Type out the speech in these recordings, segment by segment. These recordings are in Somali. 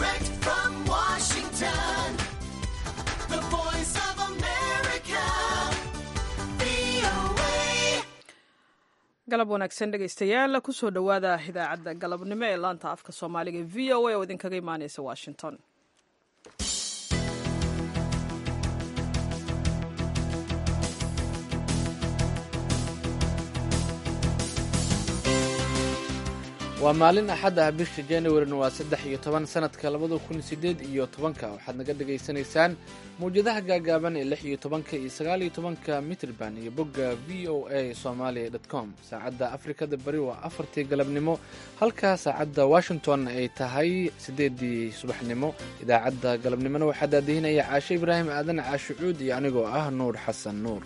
Direct from Washington, the voice of America, VOA. galab wanaagsan dhegaystayaal kusoo dhowaada idaacadda galabnimo ee laanta afka soomaaliga e v o a oo idinkaga imaaneysa washington waa maalin axad ah bisha januarina waa saddex iyo toban sanadka labada kun sideed iyo tobanka waxaad naga dhagaysanaysaan mawjadaha gaagaaban ee lix iyo tobanka iyo sagaal iyo tobanka mitrban iyo bogga v o a somalia dot com saacadda afrikada bari waa afartii galabnimo halka saacadda washington ay tahay sideedii subaxnimo idaacadda galabnimona waxaa daadihinaya caashe ibraahim aadan caashucuud iyo anigoo ah nuur xasan nuur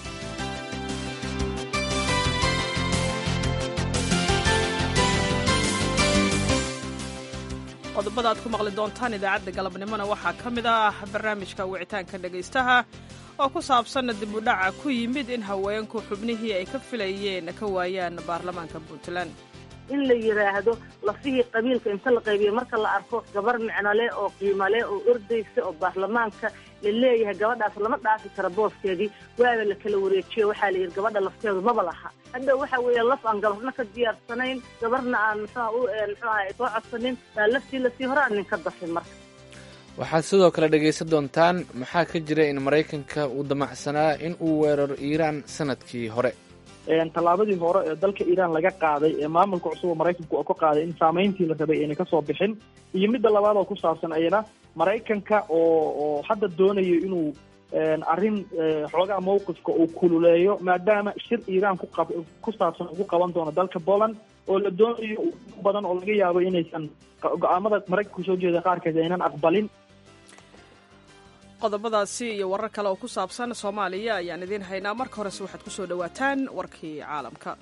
qodobada aad ku maqli doontaan idaacadda galabnimona waxaa ka mid ah barnaamijka wicitaanka dhegaystaha oo ku saabsan dib u dhaca ku yimid in haweenku xubnihii ay ka filayeen ka waayaan baarlamaanka puntland in la yidhaahdo lafihii qabiilka inta la qaybiyo marka la arko gabar micnole oo qiimale oo ordaysa oo baarlamaanka la leeyahay gabadhaas lama dhaafi karo booskeedii waaba la kala wareejiyo waxaa la yidhi gabadha lafteedu maba laha hadda waxa weeye laf aan gabarna ka diyaarsanayn gabarna aan muxuha u muxuaha soo codsanin baa laftii lasii hore aan nin ka dafin marka waxaad sidoo kale dhegaysan doontaan maxaa ka jira in maraykanka uu damacsanaa in uu weeraro iiraan sanadkii hore tallaabadii hore ee dalka iiraan laga qaaday ee maamulka cusub oo maraykanku oo ka qaaday in saamayntii la rabay ayna kasoo bixin iyo midda labaad oo ku saabsan ayana maraykanka oo oo hadda doonayo inuu arrin xoogaa mawqifka uu kululeeyo maadaama shir iiraan ku qab ku saabsan ugu qaban doono dalka poland oo la doonayo badan oo laga yaabo inaysan go-aamada maraykanku soo jeeda qaarkeed aynan aqbalin qodobadaasi iyo warar kale oo ku saabsan soomaaliya ayaan idiin haynaa marka horese waxaad ku soo dhowaataan warkii caalamka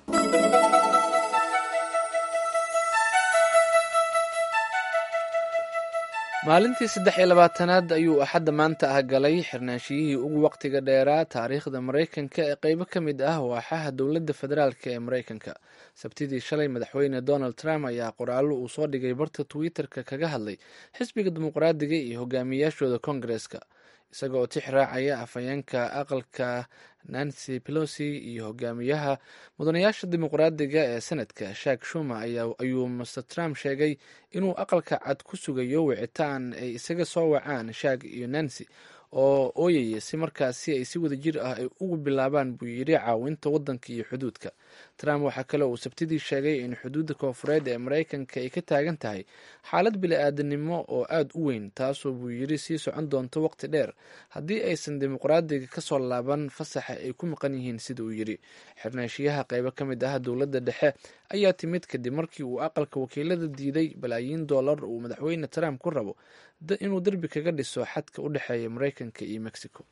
maalintii saddex iyo labaatanaad ayuu axadda maanta ah galay xirnaanshiyihii ugu waqtiga dheeraa taariikhda maraykanka ee qeybo ka mid ah waaxaha dowladda federaalk ee maraykanka sabtidii shalay madaxweyne donald trump ayaa qoraallo uu soo dhigay barta twitter-ka kaga hadlay xisbiga dimuqraadiga iyo hogaamiyaashooda kongareska isaga oo tix raacaya afhayeenka aqalka nancy pelosi iyo hogaamiyaha mudanayaasha dimuqraadiga ee senadka shak shuma ayuu master trump sheegay inuu aqalka cad ku sugayo wicitaan ay isaga soo wacaan shak iyo nancy oo ooyaya si markaasi ay si wada jir ah ay ugu bilaabaan buu yidhi caawinta waddanka iyo xuduudka trump waxaa kale uu sabtidii sheegay in xuduudda koofureed ee maraykanka ay ka taagan tahay xaalad bili-aadanimo oo aada u weyn taasoo buu yidhi sii socon doonto waqti dheer haddii aysan dimuqraadiga kasoo laaban fasaxa ay ku maqan yihiin sida uu yidhi xirnaashiyaha qeybo ka mid ah dowladda dhexe ayaa timid kadib markii uu aqalka wakiilada diiday balaayiin dollar uu madaxweyne trump ku rabo inuu derbi kaga dhiso xadka u dhexeeya maraykanka iyo mexico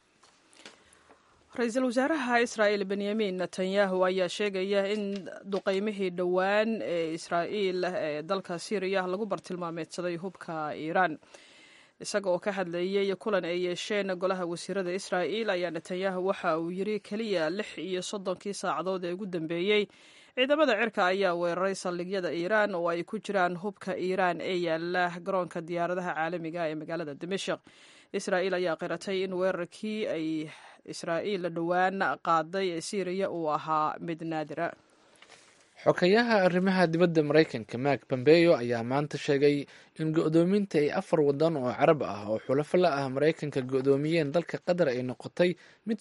ra-iisul wasaaraha israa'il benyamin netanyahu ayaa sheegaya in duqeymihii dhowaan ee israa'iil ee dalka syriya lagu bartilmaameedsaday hubka iiraan isaga oo ka hadlayay kulan ay yeesheen golaha wasiirada israa'iil ayaa netanyahu waxa uu yiri keliya lix iyo soddonkii saacadood ee ugu dambeeyey ciidamada cirka ayaa weeraray saldhigyada iiraan oo ay ku jiraan hubka iiraan ee yaala garoonka diyaaradaha caalamiga ee magaalada dimashik israa'iil ayaa qiratay in weerarkii ay israa'iil dhowaan qaaday ee syriya uu ahaa mid naadira xokayaha arrimaha dibadda maraykanka mark bombeyo ayaa maanta sheegay in go-doominta ay afar wadan oo carab ah oo xulafo la ah maraykanka go-doomiyeen dalka qatar ay noqotay mid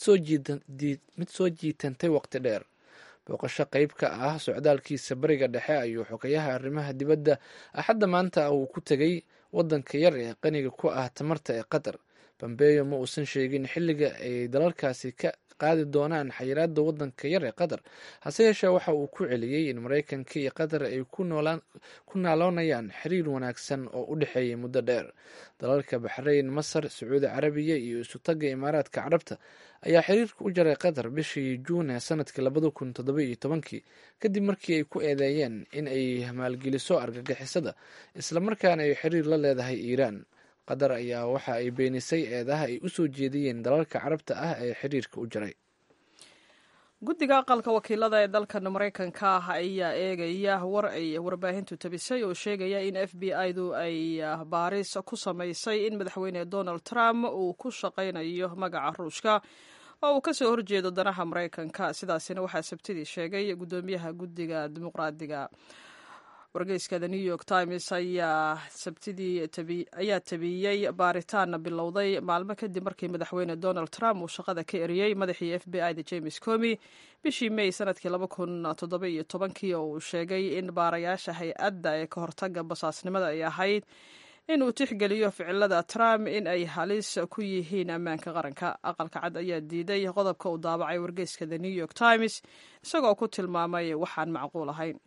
soo jiitantay waqti dheer booqasho qeyb ka ah socdaalkiisa bariga dhexe ayuu xokayaha arrimaha dibadda axadda maanta uu ku tegay wadanka yar ee qaniga ku ah tamarta ee qatar bombeyo ma uusan sheegin xilliga ay dalalkaasi ka qaadi doonaan xayiraada wadanka yar ee qatar hase yeeshee waxa uu ku celiyey in maraykanka iyo qatar ay ku naaloonayaan xiriir wanaagsan oo u dhexeeyay muddo dheer dalalka baxrayn masar sacuudi carabiya iyo isutaga imaaraadka carabta ayaa xiriirka u jaray qatar bishii juun ee sanadkii labada kun toddoba iyo tobankii kadib markii ay ku eedeeyeen in ay maalgeliso argagixisada islamarkaana ay xiriir la leedahay iiraan qatar ayaa waxa ay beenisay eedaha ay u soo jeediyeen dalalka carabta ah ee xiriirka u jaray guddiga aqalka wakiilada ee dalkan maraykanka ah ayaa eegaya war ay warbaahintu tabisay oo sheegaya in f b i du ay baaris ku samaysay in madaxweyne donald trump uu ku shaqaynayo magaca ruushka oo uu kasoo horjeedo danaha maraykanka sidaasina waxaa sabtidii sheegay guddoomiyaha guddiga dimuqraadiga wargeyska the new york times ayaa sabtidii ayaa tabiyey baaritaan bilowday maalmo kadib markii madaxweyne donald trump uu shaqada ka eriyey madaxii f b i da james comi bishii may sanadkii laba kun toddoba iyo tobankii oo uu sheegay in baarayaasha hay-adda ee ka hortaga basaasnimada ay ahayd in uu tixgeliyo ficilada trump in ay halis ku yihiin ammaanka qaranka aqalka cad ayaa diiday qodobka uu daabacay wargeyska the new york times isagoo ku tilmaamay waxaan macquul ahayn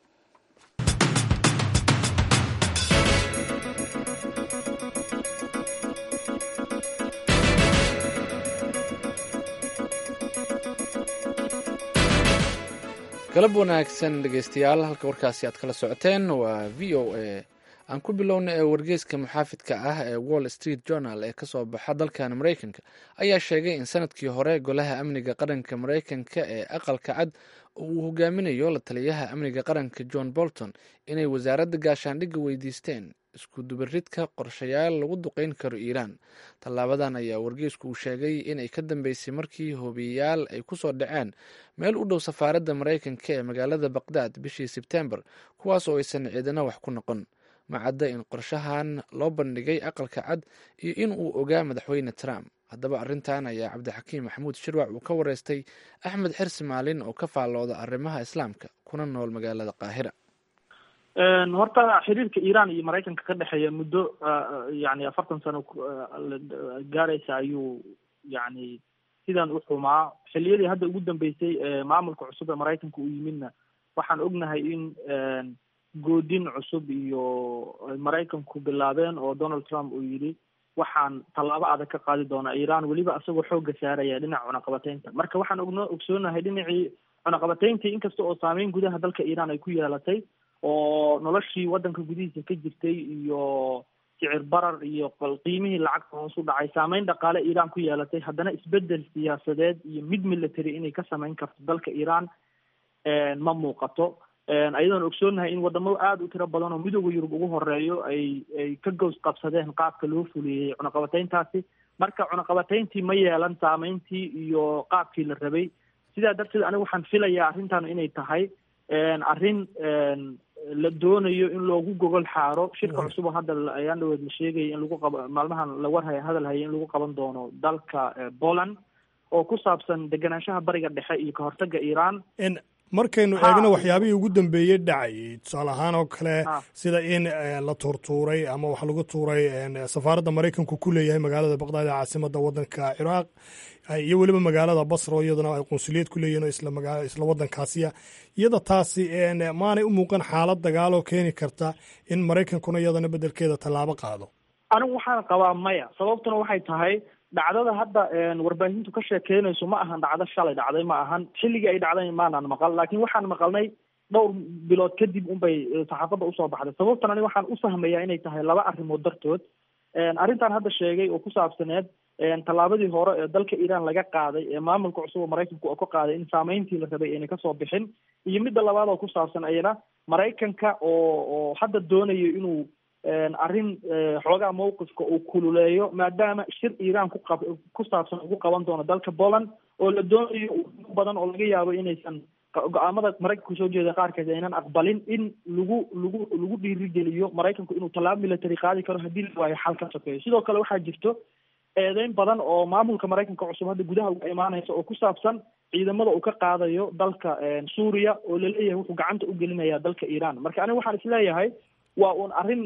galab wanaagsan dhegeystayaal halka warkaasi aad kala socoteen waa v o a aan ku bilowna ee wargeyska muxaafidka ah ee wall street journal ee kasoo baxa dalkan maraykanka ayaa sheegay in sanadkii hore golaha amniga qaranka maraykanka ee aqalka cad uu hogaaminayo la taliyaha amniga qaranka john bolton inay wasaaradda gaashaandhigga weydiisteen isku dubaridka qorshayaal lagu duqeyn karo iiraan tallaabadan ayaa wargeysku uu sheegay inay ka dambeysay markii hoobiyayaal ay kusoo dhaceen meel u dhow safaaradda maraykanka ee magaalada baqdaad bishii sebtembar kuwaas oo aysan ciidana wax ku noqon macadda in qorshahan loo bandhigay aqalka cad iyo in uu ogaa madaxweyne trump haddaba arrintan ayaa cabdixakiim maxamuud shirwac uu ka wareystay axmed xirsi maalin oo ka faallooda arrimaha islaamka kuna nool magaalada qaahira horta xiriirka iiraan iyo maraykanka ka dhexeeya muddo yani afartan sano gaaraysa ayuu yani sidan u xumaa xiliyadii hadda ugu dambeysay maamulka cusub ee maraykanka uu yimidna waxaan ognahay in goodin cusub iyo maraykanku bilaabeen oo donald trump uu yidhi waxaan tallaabo adag ka qaadi doonaa iiraan weliba isagoo xoogga saaraya dhinaca cunaqabateynta marka waxaan ogno ogsoonahay dhinacii cunaqabateyntii inkasta oo saameyn gudaha dalka iiraan ay ku yeelatay oo noloshii waddanka gudihiisa ka jirtay iyo sicir barar iyo qiimihii lacagta hoos u dhacay saameyn dhaqaale iiraan ku yeelatay haddana isbedel siyaasadeed iyo mid military inay ka samayn karto dalka iiraan ma muuqato ayadoon ogsoonahay in wadamo aada u tiro badan oo midooda yurub ugu horeeyo ay ay ka gows qabsadeen qaabka loo fuliyey cunaqabateyntaasi marka cunaqabateyntii ma yeelan saameyntii iyo qaabkii la rabay sidaa darteed aniga waxaan filayaa arrintan inay tahay arrin la doonayo in loogu gogol xaaro shirka cusub oo hadda ayaan dhaweed la sheegaya in lagu qaba maalmahan la warhaya hadal haya in lagu qaban doono dalka poland oo ku saabsan deganaanshaha bariga dhexe iyo ka hortaga iiraan markaynu eegno waxyaabihii ugu dambeeyey dhacay tusaale ahaan oo kale sida in la tuurtuuray ama wax lagu tuuray safaaradda maraykanku ku leeyahay magaalada baqdaad ee caasimada wadanka ciraaq iyo weliba magaalada basra oo iyaduna ay qunsuliyad ku leeyihin oo isla magaa isla waddankaasiya iyada taasi maanay u muuqan xaalad dagaal oo keeni karta in maraykankuna iyadana beddelkeeda tallaabo qaado anigu waxaan qabaa maya sababtuna waxay tahay dhacdada hadda warbaahintu ka sheekeynayso ma ahan dhacdo shalay dhacday ma ahan xilligii ay dhacday maanaan maqal laakiin waxaan maqalnay dhowr bilood kadib unbay saxaafadda usoo baxday sababtan aniga waxaan u fahmayaa inay tahay laba arrimood dartood arrintan hadda sheegay oo ku saabsaneed tallaabadii hore ee dalka iiraan laga qaaday ee maamulka cusub oo maraykanku oo ka qaaday in saameyntii la rabay ayna kasoo bixin iyo midda labaad oo ku saabsan ayana maraykanka oo oo hadda doonayo inuu arrin xoogaa mawqifka uu kululeeyo maadaama shir iiraan ku qab ku saabsan ugu qaban doono dalka poland oo la doonayo badan oo laga yaabo inaysan go-aamada maraykanku soo jeeda qaarkeed aynan aqbalin in lagu lagu lagu dhiirigeliyo maraykanku inuu tallaabo military qaadi karo haddii la waayo xal ka sokeeyo sidoo kale waxaa jirto eedeyn badan oo maamulka maraykanka cusub hadda gudaha uga imaanaysa oo ku saabsan ciidamada uu ka qaadayo dalka suuriya oo laleeyahay wuxuu gacanta u gelinayaa dalka iiraan marka aniga waxaan isleeyahay waa uun arrin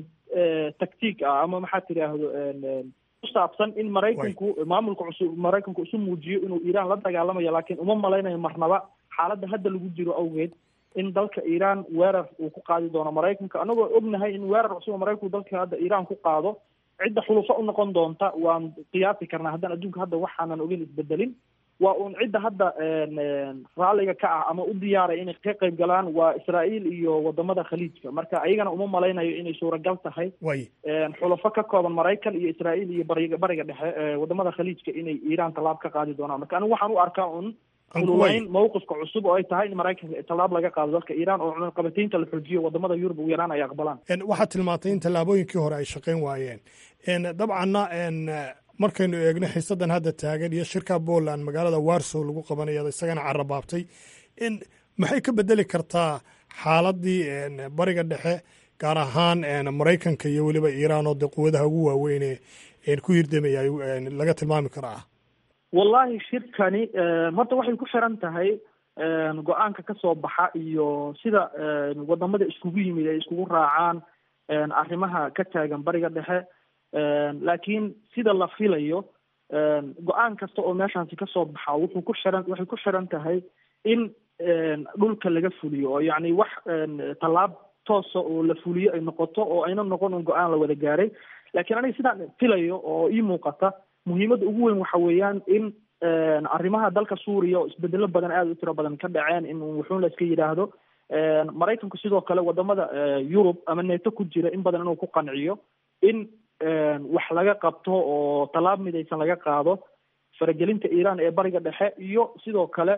tactiig ah ama maxaa tidhaahdo ku saabsan in maraykanku maamulka cusub maraykanku isu muujiyo inuu iiraan la dagaalamayo laakiin uma malaynayo marnaba xaaladda hadda lagu jiro awgeed in dalka iiraan weerar uu ku qaadi doono maraykanka anagoo ognahay in weerar cusub oo maraykanku dalka hadda iiraan ku qaado cidda xulufo u noqon doonta waan qiyaasi karnaa haddaan adduunka hadda waxaanan ogin isbedelin waa uun cidda hadda raalliga ka ah ama u diyaaray inay ka qayb galaan waa israa'iil iyo wadamada khaliijka marka ayagana uma malaynayo inay suuragal tahay way xulafo ka kooban maraykan iyo israa'iil iyo bariga bariga dhexe wadamada khaliijka inay iiraan tallaab ka qaadi doonaan marka anigu waxaan u arkaa un kululayn mawqifka cusub oo ay tahay in maraykanka tallaab laga qaado dalka iiraan oo cunaqabataynta la xoojiyo wadamada yurub ugu yaraan ay aqbalaan waxaad tilmaantay in tallaabooyinkii hore ay shaqayn waayeen dabcanna markaynu eegno xiisadan hadda taagan iyo shirka poland magaalada warsow lagu qabanaya isagana carabaabtay maxay ka bedeli kartaa xaaladii bariga dhexe gaar ahaan maraykanka iyo weliba iiraan oo dee quwadaha ugu waaweyne ku hirdamaya laga tilmaami karaa wallahi shirkani horta waxay ku xiran tahay go-aanka ka soo baxa iyo sida wadamada iskugu yimid ay iskugu raacaan arrimaha ka taagan bariga dhexe laakiin sida la filayo go-aan kasta oo meeshaasi kasoo baxa wuxuu ku xiran waxay ku xiran tahay in dhulka laga fuliyo oo yacni wax tallaab toosa oo la fuliyo ay noqoto oo ayna noqon un go-aan la wada gaaray laakiin aniga sidaan filayo oo ii muuqata muhiimadda ugu weyn waxa weeyaan in arrimaha dalka suuriya oo isbedelo badan aada u tiro badan ka dhaceen in wuxuun la iska yidhaahdo maraykanku sidoo kale wadamada yurub ama neeto ku jira in badan inuu ku qanciyo in wax laga qabto oo tallaab midaysan laga qaado faragelinta iiraan ee bariga dhexe iyo sidoo kale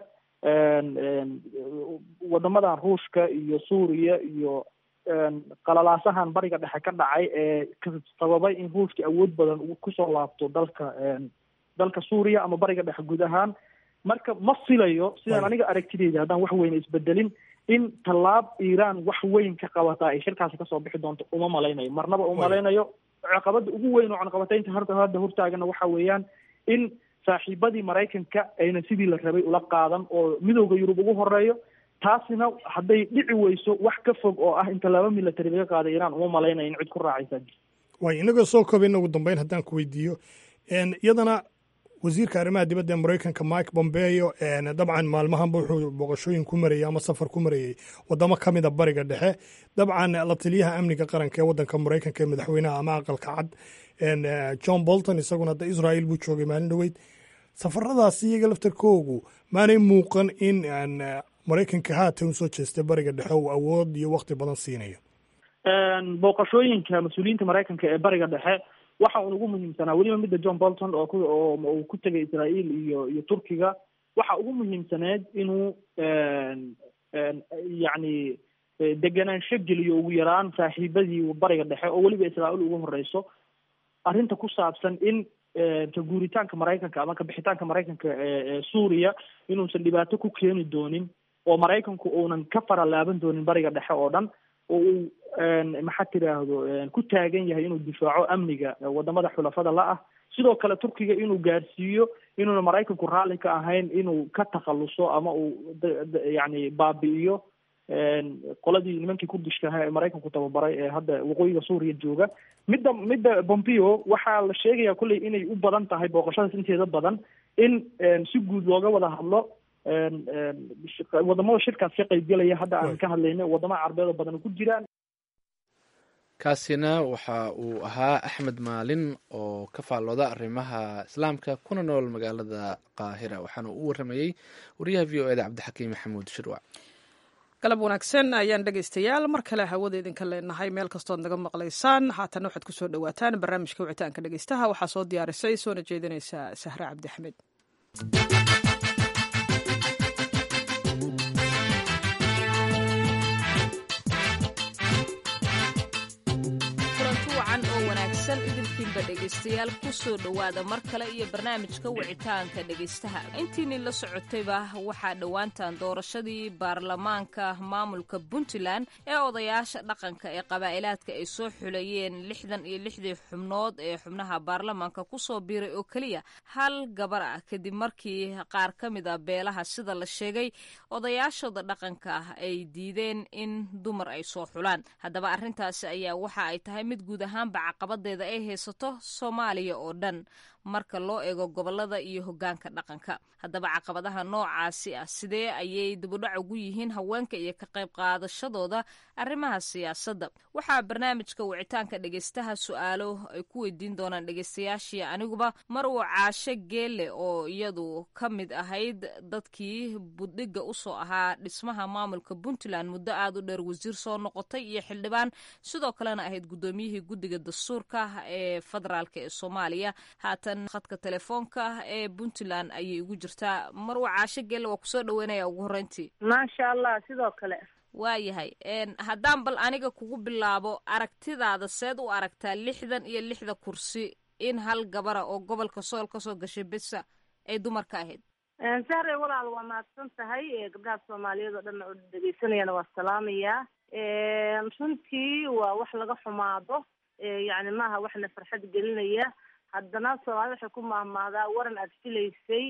wadamadan ruushka iyo suuriya iyo qalalaasahan bariga dhexe ka dhacay ee sababay in ruushka awood badan uu kusoo laabto dalka dalka suuriya ama bariga dhexe guud ahaan marka ma filayo sidaan aniga aragtideyda haddaan wax weyne isbedelin in tallaab iiraan wax weyn ka qabataa ay shirkaasi kasoo bixi doonto uma malaynayo marnaba uma malaynayo caqabada ugu weyn oo cunaqabataynta harta hadda hortaagana waxa weeyaan in saaxiibadii maraykanka ayna sidii la rabay ula qaadan oo midowda yurub ugu horeeyo taasina hadday dhici weyso wax ka fog oo ah in tallaabo military laga qaada iiraan uma malaynayo in cid ku raacaysa waay inagoo soo kobayna ugu dambeyn haddaan ku weydiiyo iyadana wasiirka arrimaha dibadda ee maraykanka mike bombeo dabcan maalmahanba wuxuu booqashooyin ku marayay ama safar ku marayey wadamo ka mida bariga dhexe dabcan la taliyaha amniga qaranka ee waddanka maraykanka ee madaxweynaha ama aqalka cad john bolton isaguna da israel buu joogay maalin dhoweyd safaradaasi iyaga laftarkoogu maanay muuqan in maraykanka haatan usoo jeestay bariga dhexe uu awood iyo wakti badan siinayo booqashooyinka mas-uuliyiinta maraykanka ee bariga dhexe waxa uun ugu muhiimsanaa weliba midda john bolton oo ku oo uu ku tegay israel iyo iyo turkiga waxa ugu muhiimsaneed inuu yacni deganaansho geliyo ugu yaraan saaxiibadii bariga dhexe oo weliba israel ugu horeyso arrinta ku saabsan in ka guuritaanka maraykanka ama kabixitaanka maraykanka ee suuriya inuusan dhibaato ku keeni doonin oo maraykanku uunan ka fara laaban doonin bariga dhexe oo dhan oo uu maxaa tiraahdo ku taagan yahay inuu difaaco amniga wadamada xulafada la ah sidoo kale turkiga inuu gaarsiiyo inuuna maraykanku raalli ka ahayn inuu ka takhaluso ama uu yani baabi'iyo qoladii nimankii kurdishka ahaa ee maraykanku tababaray ee hadda waqooyiga suuriya jooga midda midda bompeo waxaa la sheegaya kolley inay u badan tahay booqashadaas inteeda badan in si guud looga wada hadlo wadamada shirkaas ka qaybgelaya hadda aan ka hadlayna wadamada carbeed oo badan ku jiraan kaasina waxa uu ahaa axmed maalin oo ka faallooda arrimaha islaamka kuna nool magaalada qaahira waxaana u waramayey wariyaha v o eda cabdixakiim maxamuud shirwac galab wanaagsan ayaan dhegaystayaal mar kale hawada idinka leenahay meel kastood naga maqlaysaan haatana waxaad kusoo dhawaataan barnaamijka wicitaanka dhegaystaha waxaa soo diyaarisay soona jeedinaysa sahre cabdi axmed idinkiinba dhegaystayaal kusoo dhowaada mar kale iyo barnaamijka wicitaanka dhegaystaha intiinii la socotayba waxaa dhowaantan doorashadii baarlamaanka maamulka puntland ee odayaasha dhaqanka ee qabaa'ilaadka ay soo xulayeen lixdan iyo lixdii xubnood ee xubnaha baarlamaanka kusoo biiray oo keliya hal gabar ah kadib markii qaar ka mid a beelaha sida la sheegay odayaashooda dhaqanka ah ay diideen in dumar ay soo xulaan haddaba arrintaasi ayaa waxa ay tahay mid guud ahaanba caqabadeeda ay haysato soomaaliya oo dhan marka loo eego gobolada iyo hoggaanka dhaqanka haddaba caqabadaha noocaasi ah sidee ayay dibudhac ugu yihiin haweenka iyo ka qayb qaadashadooda arrimaha siyaasadda waxaa barnaamijka wicitaanka dhegaystaha su-aalo ay ku weydiin doonaan dhegaystayaashii aniguba mar uu caasho geelle oo iyadu ka mid ahayd dadkii buddhigga usoo ahaa dhismaha maamulka puntland muddo aad u dheer wasiir soo noqotay iyo xildhibaan sidoo kalena ahayd guddoomiyihii guddiga dastuurka ee ee federaalk ee soomaaliya haatan khadka telefoonka ee puntland ayay ugu jirtaa marwa caasho gelle waa kusoo dhaweynaya ugu horreyntii maasha allah sidoo kale waayahay haddaan bal aniga kugu bilaabo aragtidaada seed u aragtaa lixdan iyo lixda kursi in hal gabara oo gobolka sool kasoo gashay besa ay dumarka ahayd sahre walaal waa mahadsan tahay gabdhaha soomaaliyeed oo dhan oo dhegeysanayana waa salaamayaa runtii waa wax laga xumaado yacni maaha waxna farxad gelinaya haddana soomaalida waxay ku mahmaadaa waran aad filaysay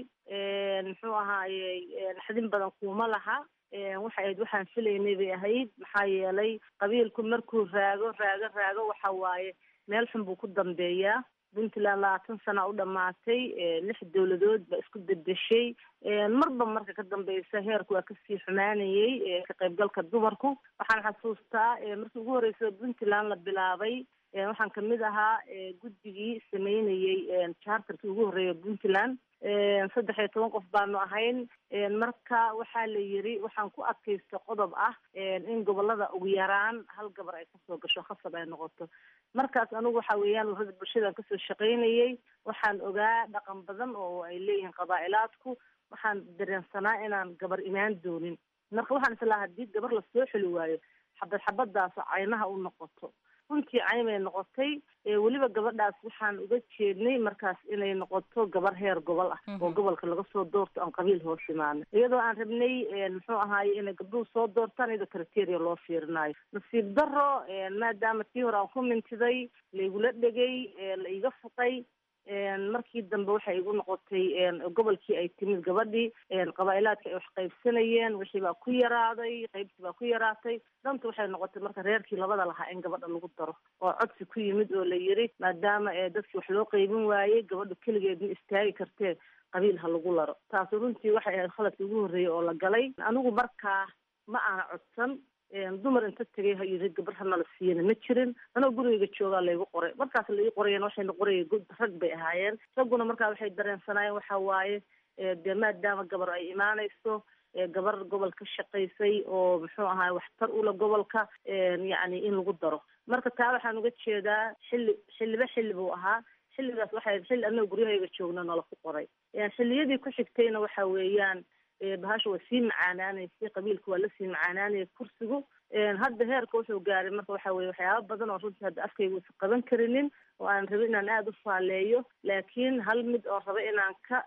muxuu ahaaye xadin badan kuuma laha waxay ahayd waxaan filaynay bay ahayd maxaa yeelay qabiilku markuu raago raago raago waxa waaye meel xun buu ku dambeeyaa puntland labaatan sana u dhamaatay lix dowladood baa isku bedeshay marba marka ka dambeysa heerku waa kasii xumaanayay ka qaybgalka dumarku waxaan xasuustaa markii ugu horreysay puntland la bilaabay waxaan kamid ahaa guddigii sameynayay charterkii ugu horreeya puntland saddex iyo toban qof baanu ahayn marka waxaa la yiri waxaan ku adkaysta qodob ah in gobolada ugu yaraan hal gabar ay kasoo gasho khasab ay noqoto markaas anigu waxa weeyaan urada bulshadaan kasoo shaqaynayay waxaan ogaa dhaqan badan oo ay leeyihiin qabaa'ilaadku waxaan dareensanaa inaan gabar imaan doonin marka waxaan islahaa haddii gabar lasoo xeli waayo xabad xabadaas caynaha u noqoto runtii caymay noqotay weliba gabadhaas waxaan uga jeednay markaas inay noqoto gabar heer gobol ah oo gobolka laga soo doorto aan qabiil hoos imaano iyadoo aan rabnay muxuu ahaaye inay gabdhuhu soo doortaan iyadoo criteria loo fiirinayo nasiib daro maadaama tii hore aan ku mintiday laigula dhegay la iga fuqay markii dambe waxay igu noqotay gobolkii ay timid gabadhii qabaa'ilaadka ay wax qaybsanayeen wixii baa ku yaraaday qaybtii baa ku yaraatay danta waxay noqotay marka reerkii labada lahaa in gabadha lagu daro oo codsi ku yimid oo la yiri maadaama dadkii wax loo qaybin waayey gabadhu keligeed ma istaagi kartee qabiil ha lagu laro taasu runtii waxay ahayd khaladkii ugu horreeyey oo la galay anigu markaa ma aana codsan dumar inta tegay ha yiri gabar hana la siiyana ma jirin anoo gurigeyga joogaa laygu qoray markaas la ii qorayeen waxayna qoraya rag bay ahaayeen ragguna markaa waxay dareensanaayeen waxa waaye dee maadaama gabar ay imaanayso gabar gobol ka shaqaysay oo muxuu ahaay waxtar ula gobolka yacni in lagu daro marka taa waxaan uga jeedaa xilli xilliba xilli buu ahaa xilligaas waxay xilli annaga guryahayga joogna nala ku qoray xilliyadii ku xigtayna waxa weeyaan bahasha waa sii macaanaanaysay qabiilka waa lasii macaanaanayay kursigu hadda heerka wuxuu gaaray marka waxa weye waxyaaba badan oo runtii hadda afkayga usa qaban karinin oo aan rabin inaan aada u faaleeyo laakiin hal mid oo raba inaan ka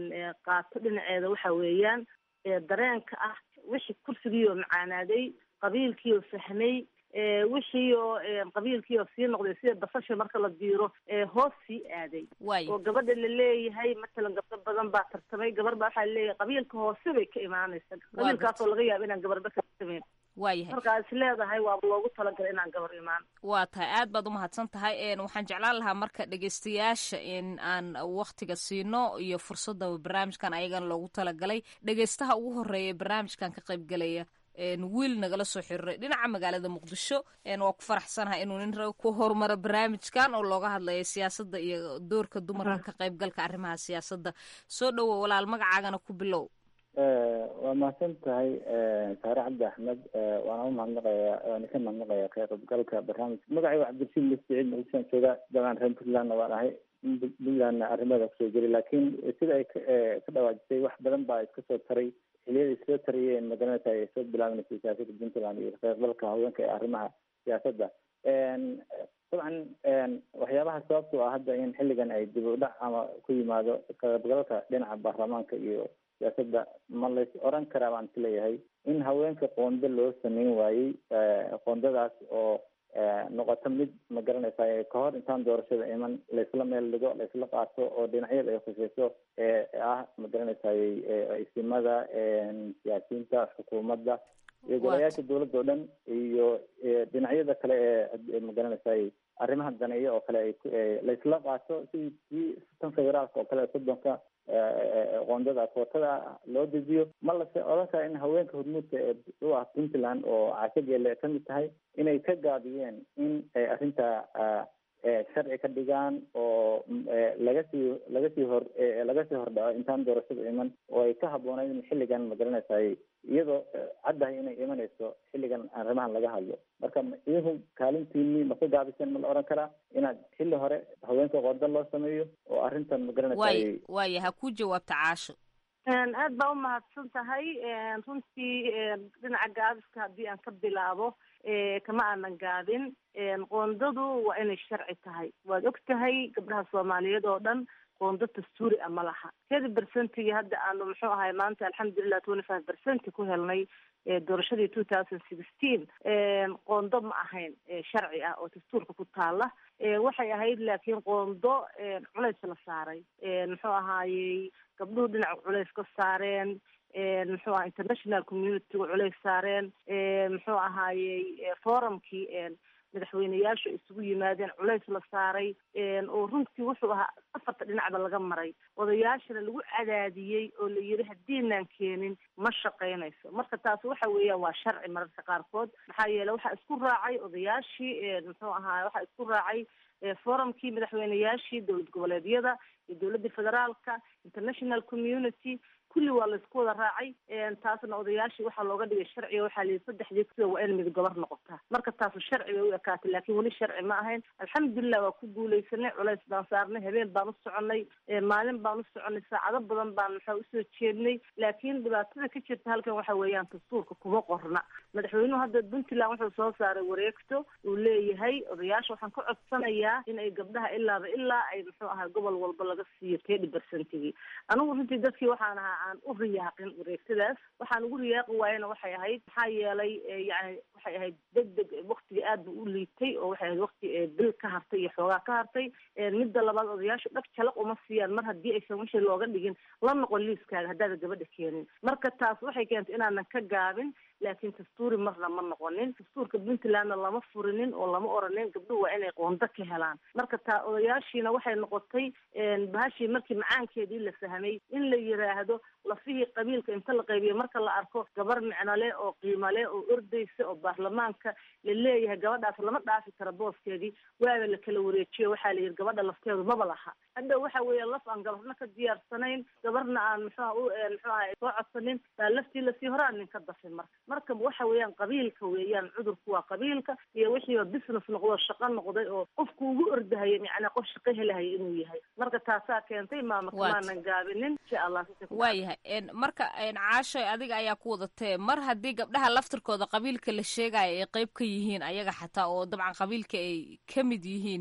qaato dhinaceeda waxa weeyaan dareenka ah wixii kursigiioo macaanaaday qabiilkiioo fahmay wixii oo qabiilkii oo sii noqday sida basasha marka la diiro hoos sii aaday oo gabadha la leeyahay matalan gabdho badan baa tartamay gabar baa waxaa laleeyahay qabiilka hoose bay ka imaanaysa qabiilkaasoo laga yaaba inaan gabarba ka tartamayn waayahay markaa is leedahay waaba loogu talagalay inaan gabar imaan waa tahay aad baad umahadsan tahay waxaan jeclaan lahaa marka dhegeystayaasha in aan waktiga siino iyo fursadda barnaamijkan ayagana loogu talagalay dhegeystaha ugu horeeya barnaamijkan ka qaybgalaya wiil nagala soo xiriiray dhinaca magaalada muqdisho waa ku faraxsanahay inuu nin raba ku horumaro barnaamijkan oo looga hadlayo siyaasadda iyo doorka dumarka ka qaybgalka arrimaha siyaasadda soo dhowo walaal magacaagana ku bilow waa mahadsan tahay saare cabdi axmed waana u mahadnaqaya waana ka mahadnaqaya ka qaybgalka barnaamijka magacay waa cabdirashiid lisiciid muqdishoan jooga dabcan reer puntlandna waan ahay puntlandna arrimeeda kusoo jiray laakiin sida ay ka dhawaajisay wax badan baa iska soo taray xiliyada soo tariyeen magaranaysa ay soo bilaabanaysa siyaasada puntland iyo kaqeybgalka haweenka ee arrimaha siyaasadda dabcan waxyaabaha sababto ah hadda in xilligan ay dib u dhac ama ku yimaado kaqeybgalka dhinaca baarlamaanka iyo siyaasadda ma lays oran karaa baan isleeyahay in haweenka qoonda loo sameyn waayey qoondadaas oo noqoto mid ma garanaysa kahor intaan doorashada iman laysla meel dhigo laysla qaato oo dhinacyada ay khuseyso ah ma garanaysaay isimada siyaasiyiinta xukuumadda iyo golayaasha dowladda o dhan iyo dhinacyada kale ee ma garanaysaay arrimaha daneeya oo kale laysla qaato sidii kii tan federaalka oo kale soddonka qoondada kootada loo dejiyo ma lase odan kara in haweenka hormuudka ee u ah puntland oo caashageele kamid tahay inay ka gaabiyeen in ay arrinta sharci ka dhigaan oo laga sii laga sii hor laga sii hordhaco intaan doorashada iman oo ay ka habboonayd in xilligan magaranaysaay iyadoo caddahay inay imanayso xilligan arrimahan laga hadlo marka idinku kaalintiini ma ka gaabiseen ma la oran karaa inaad xilli hore haweenka qodo loo sameeyo oo arrintan magaranaysaay waay waaya ha ku jawaabta caasho aad baa umahadsan tahay runtii dhinaca gaabiska haddii aan ka bilaabo kama aanan gaabin qoondadu waa inay sharci tahay waad og tahay gabdhaha soomaaliyeed oo dhan qoondo dastuuri a ma laha kedi bercentigii hadda aanu muxuu ahay maanta alxamdulilah twenty five bercenti ku helnay doorashadii two thousand sixteen qoondo ma ahayn sharci ah oo dastuurka ku taala waxay ahayd laakiin qoondo culays la saaray muxuu ahaayey gabdhuhu dhinaca culays ka saareen muxuu aha international communityga culays saareen muxuu ahaayey forumkii madaxweyneyaashu isugu yimaadeen culays la saaray oo runtii wuxuu ahaa afarta dhinacba laga maray odayaashana lagu cadaadiyey oo la yidhi haddiinaan keenin ma shaqaynayso marka taas waxa weeyaan waa sharci mararka qaarkood maxaa yeele waxaa isku raacay odayaashii muxuu ahaa waxaa isku raacay forumkii madaxweyneyaashii dowlad goboleedyada iyo dowladda federaalka international community kulli waa laisku wada raacay taasna odayaashii waxaa looga dhigay sharciga waxaa la yidhi saddexdii sida waa in mid gobar noqotaa marka taasu sharci bay u ekaatay laakiin weli sharci ma ahayn alxamdulilah waa ku guuleysanay culays baan saarnay habeen baan u soconay maalin baan u soconay saacado badan baan maxaa usoo jeednay laakiin dhibaatada ka jirta halkan waxa weeyaan dastuurka kuma qorna madaxweynuhu hadda puntland wuxuu soo saaray wareegto uu leeyahay odayaasha waxaan ka codsanayaa in ay gabdhaha ilaaba ilaa ay muxuu ahaa gobol walba laga siiyo tedi bercentigii anigu runtii dadkii waxaan ahaa aan u riyaaqin wareegtadaas waxaan ugu riyaaqi waayena waxay ahayd maxaa yeelay yani waxay ahayd deg deg waktiga aad bu u liitay oo waxay ahayd wakti bil ka hartay iyo xoogaa ka hartay midda labaad odayaashu dhag jalaq uma siiyaan mar haddii aysan wixii looga dhigin la noqon liiskaaga haddaada gabadha keenin marka taas waxay keentay inaanan ka gaabin laakiin dastuuri marna ma noqonin dastuurka puntlandna lama furinin oo lama oranin gabdhuhu waa inay qoondo ka helaan marka taa odayaashiina waxay noqotay bahashii markii macaankeedii la fahmay in la yiraahdo lafihii qabiilka inta la qaybiyo marka la arko gabar micnole oo qiimale oo ordaysa oo baarlamaanka la leeyahay gabadhaas lama dhaafi karo booskeedii waaba la kala wareejiyo waxaa la yidhi gabadha lafteedu maba laha hadda waxa weeye laf aan gabarna ka diyaarsanayn gabarna aan muxuha u muxuu aha soo codsanin baa laftii lasii hore aan nin ka dafin marka marka waxa weeyaan qabiilka weeyaan cudurku waa qabiilka iyo wixiiba business noqdo shaqo noqday oo qofku ugu ordahaya macnaa qof shaqo helahaya inuu yahay marka taasaa keentay maamaka maanan gaabinin insha allah waayahay marka caashoy adiga ayaa ku wadatee mar haddii gabdhaha laftirkooda qabiilka la sheegaya ay qeyb ka yihiin ayaga xataa oo dabcan qabiilka ay ka mid yihiin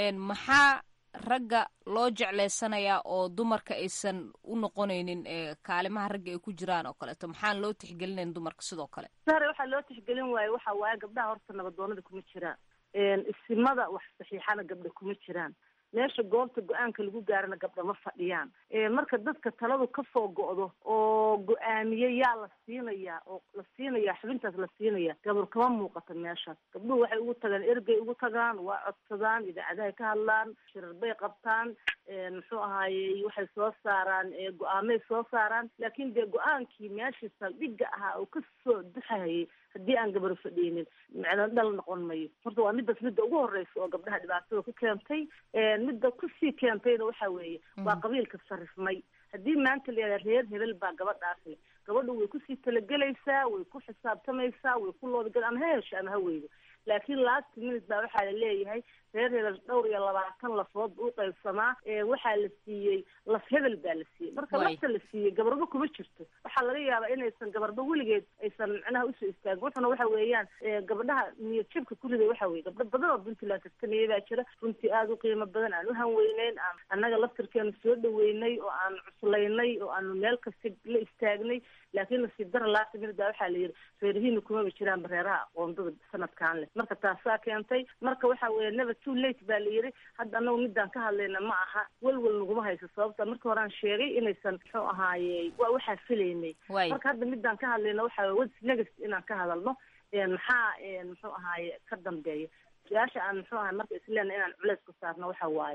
maxaa ragga loo jecleysanayaa oo dumarka aysan u noqonaynin kaalimaha ragga ay ku jiraan oo kaleeto maxaan loo tixgelinayn dumarka sidoo kale sare waxaa loo tixgelin waaye waxa waaye gabdhaha horta nabadoonada kuma jiraan isimada wax saxiixana gabdha kuma jiraan meesha goobta go-aanka lagu gaarana gabdha ma fadhiyaan marka dadka taladu kasoo go'do oo go-aamiye yaa la siinayaa oo la siinayaa xubintaas la siinaya gabar kama muuqato meeshaas gabdhuhu waxay ugu tagaan ergey ugu tagaan waa codsadaan idaacadahay ka hadlaan shirar bay qabtaan muxuu ahaayey waxay soo saaraan go-aamay soo saaraan laakiin dee go-aankii meeshii saldhigga ahaa oo kasoo duxahayay haddii aan gabar fadhiinin macna dhal noqon mayo horta waa midaas midda ugu horeysa oo gabdhaha dhibaatada ku keentay midda kusii keentayna waxa weeye waa qabiilka sarifmay haddii maanta la yihahda reer hebel baa gabadhaas le gabadhu way kusii talagelaysaa way ku xisaabtamaysaa way ku loodgal ama ha hesho ama ha weydo laakiin last minute baa waxaa la leeyahay reer hebel dhowr iyo labaatan lafood u qaybsamaa waxaa la siiyey laf hebel baa la siiyey marka lafta la siiyey gabarba kuma jirto waxaa laga yaabaa inaysan gabarba weligeed aysan macnaha usoo istaagin wuxuna waxa weeyaan gabdhaha niyad jabka ku riday waxa weye gabdho badan oo puntland tartamaya baa jira runtii aada u qiimo badan aan u hanweyneyn aan annaga laftirkeenu soo dhaweynay oo aan cuslaynay oo aanu meel kasta la istaagnay laakiin nasiib dara last minute baa waxaa la yidhi reerihiina kumaba jiraanba reeraha aqoondada sanadkan leh marka taasaa keentay marka waxa weeye never too late baa la yidhi hadda anagu midaan ka hadlayna ma aha welwel naguma hayso sababta markii hore aan sheegay inaysan muxuu ahaaye waa waxaa filaynay marka hadda midaan ka hadlayna waxa weye what's next inaan ka hadalno maxaa muxuu ahaaye ka dambeeya su-aasha aan muxuu ahay marka isleena inaan culeys ku saarno waxa waaye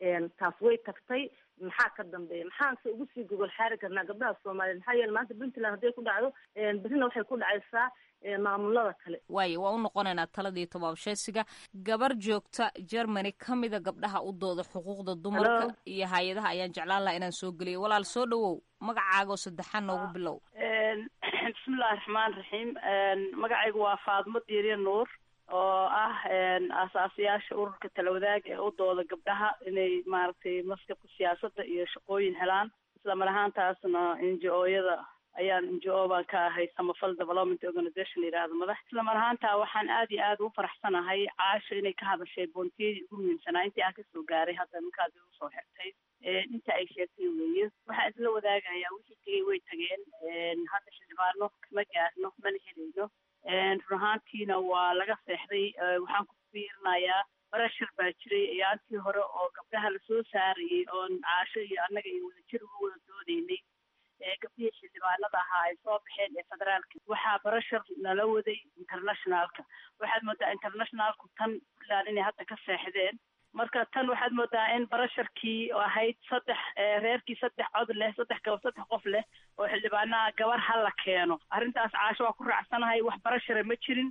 taas way tagtay maxaa ka dambeeya maxaanse ugu sii gogol xaari karnaa gabdhaha soomaaliyeed maxaa yeele maanta puntland hadday ku dhacdo berrina waxay ku dhacaysaa maamulada kale waayo waa u noqonaynaa taladii tobaabsheesiga gabar joogta germany ka mida gabdhaha u dooda xuquuqda dumarka iyo hay-adaha ayaan jeclaan laha inaan soo geliyo walaal soo dhawow magacaagoo saddexaan noogu bilow bismillahi raxmaan raxiim magacaygu waa faadmo diiriya nuur oo ah aasaasiyaasha ururka talawadaag ee u dooda gabdhaha inay maaragtay maskabka siyaasadda iyo shaqooyin helaan isla mar ahaantaasna n g o yada ayaan n g o baan ka ahay samafal development organization yidhaahdo madax isla mar ahaantaa waxaan aad iyo aad ugu faraxsanahay caasha inay ka hadashay boontiyadii ugu muhiimsanaa intii aan kasoo gaaray hadda ninkaasi usoo xirtay inta ay sheegtay weeye waxaan isla wadaagayaa wixii tegay way tageen hadda xildhibaano kama gaarno mana helayno run ahaantiina waa laga seexday waxaan ku fiirinayaa barashar baa jiray ayaantii hore oo gabdhaha lasoo saarayay oon caasho iyo annaga iyo wadajir uga wada doodaynay gabdhihii xildhibaanada ahaa ay soo baxeen ee federaalka waxaa barashar nala waday internationalka waxaad moodaa internationalku tan puntland inay hadda ka seexdeen marka tan waxaad moodaa in barasharkii ahayd saddex reerkii saddex cod leh saddex gaba saddex qof leh oo xildhibaanaha gabar ha la keeno arrintaas caasho waa ku raacsanahay wax barashara ma jirin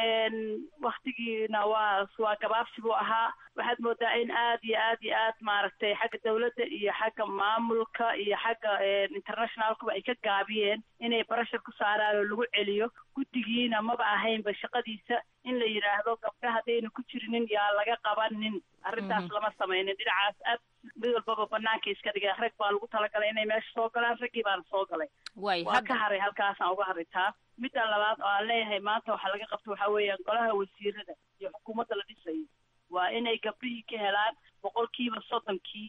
waktigiina waa waa gabaabsi buu ahaa waxaad moodaa in aad iyo aad iyo aad maaragtay xagga dawladda iyo xagga maamulka iyo xagga internationalkuba ay ka gaabiyeen inay barashar ku saaraan oo lagu celiyo guddigiina maba ahaynba shaqadiisa in la yidhaahdo gabdha haddayna ku jirinin yaa laga qabanin arrintaas lama samaynin dhinacaas aad mid walbaba banaanka iska dhigeen rag baa lagu talagalay inay meesha soo galaan raggii baana soo galay waa ka haray halkaasaan uga haritaa midda labaad oo aan leeyahay maanta waxaa laga qabta waxaa weeyaan golaha wasiirada iyo xukuumadda la dhisayo waa inay gabdhihii ka helaan boqolkiiba soddonkii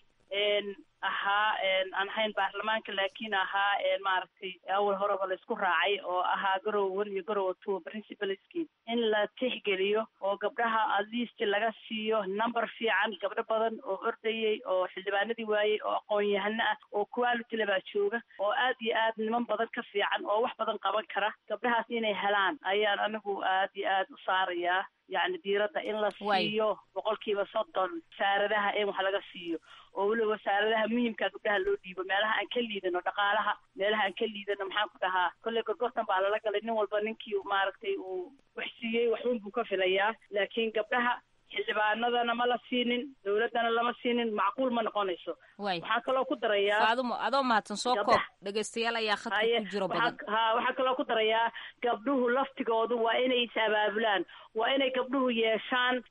ahaa aan ahayn baarlamaanka laakiin ahaa maaragtay awal horeba laisku raacay oo ahaa garow one iyo garow two principalski in la tixgeliyo oo gabdhaha at least laga siiyo number fiican gabdho badan oo ordayay oo xildhibaanadii waayey oo aqoon-yahano ah oo quality le baa jooga oo aad iyo aad niman badan ka fiican oo wax badan qaban kara gabdhahaas inay helaan ayaan anigu aad iyo aad u saarayaa yacni diiradda in la siiyo boqolkiiba soddon wasaaradaha in wax laga siiyo oo weliba wasaaradaha muhiimka gabdhaha loo dhiibo meelaha aan ka liidano dhaqaalaha meelaha aan ka liidano maxaan ku dhahaa kolley gorgortan baa lala galay nin walba ninkii maaragtay uu wax siiyey waxun buu ka filayaa laakiin gabdhaha xildhibaanadana ma la siinin dawladdana lama siinin macquul ma noqonayso waxaan kaloo ku darayaa faadumo adoo mahadsan soo koob dhegaystayaal ayaa khadka ku jiro badan ha waxaa kaloo ku darayaa gabdhuhu laftigoodu waa inay is abaabulaan waa inay gabdhuhu yeeshaan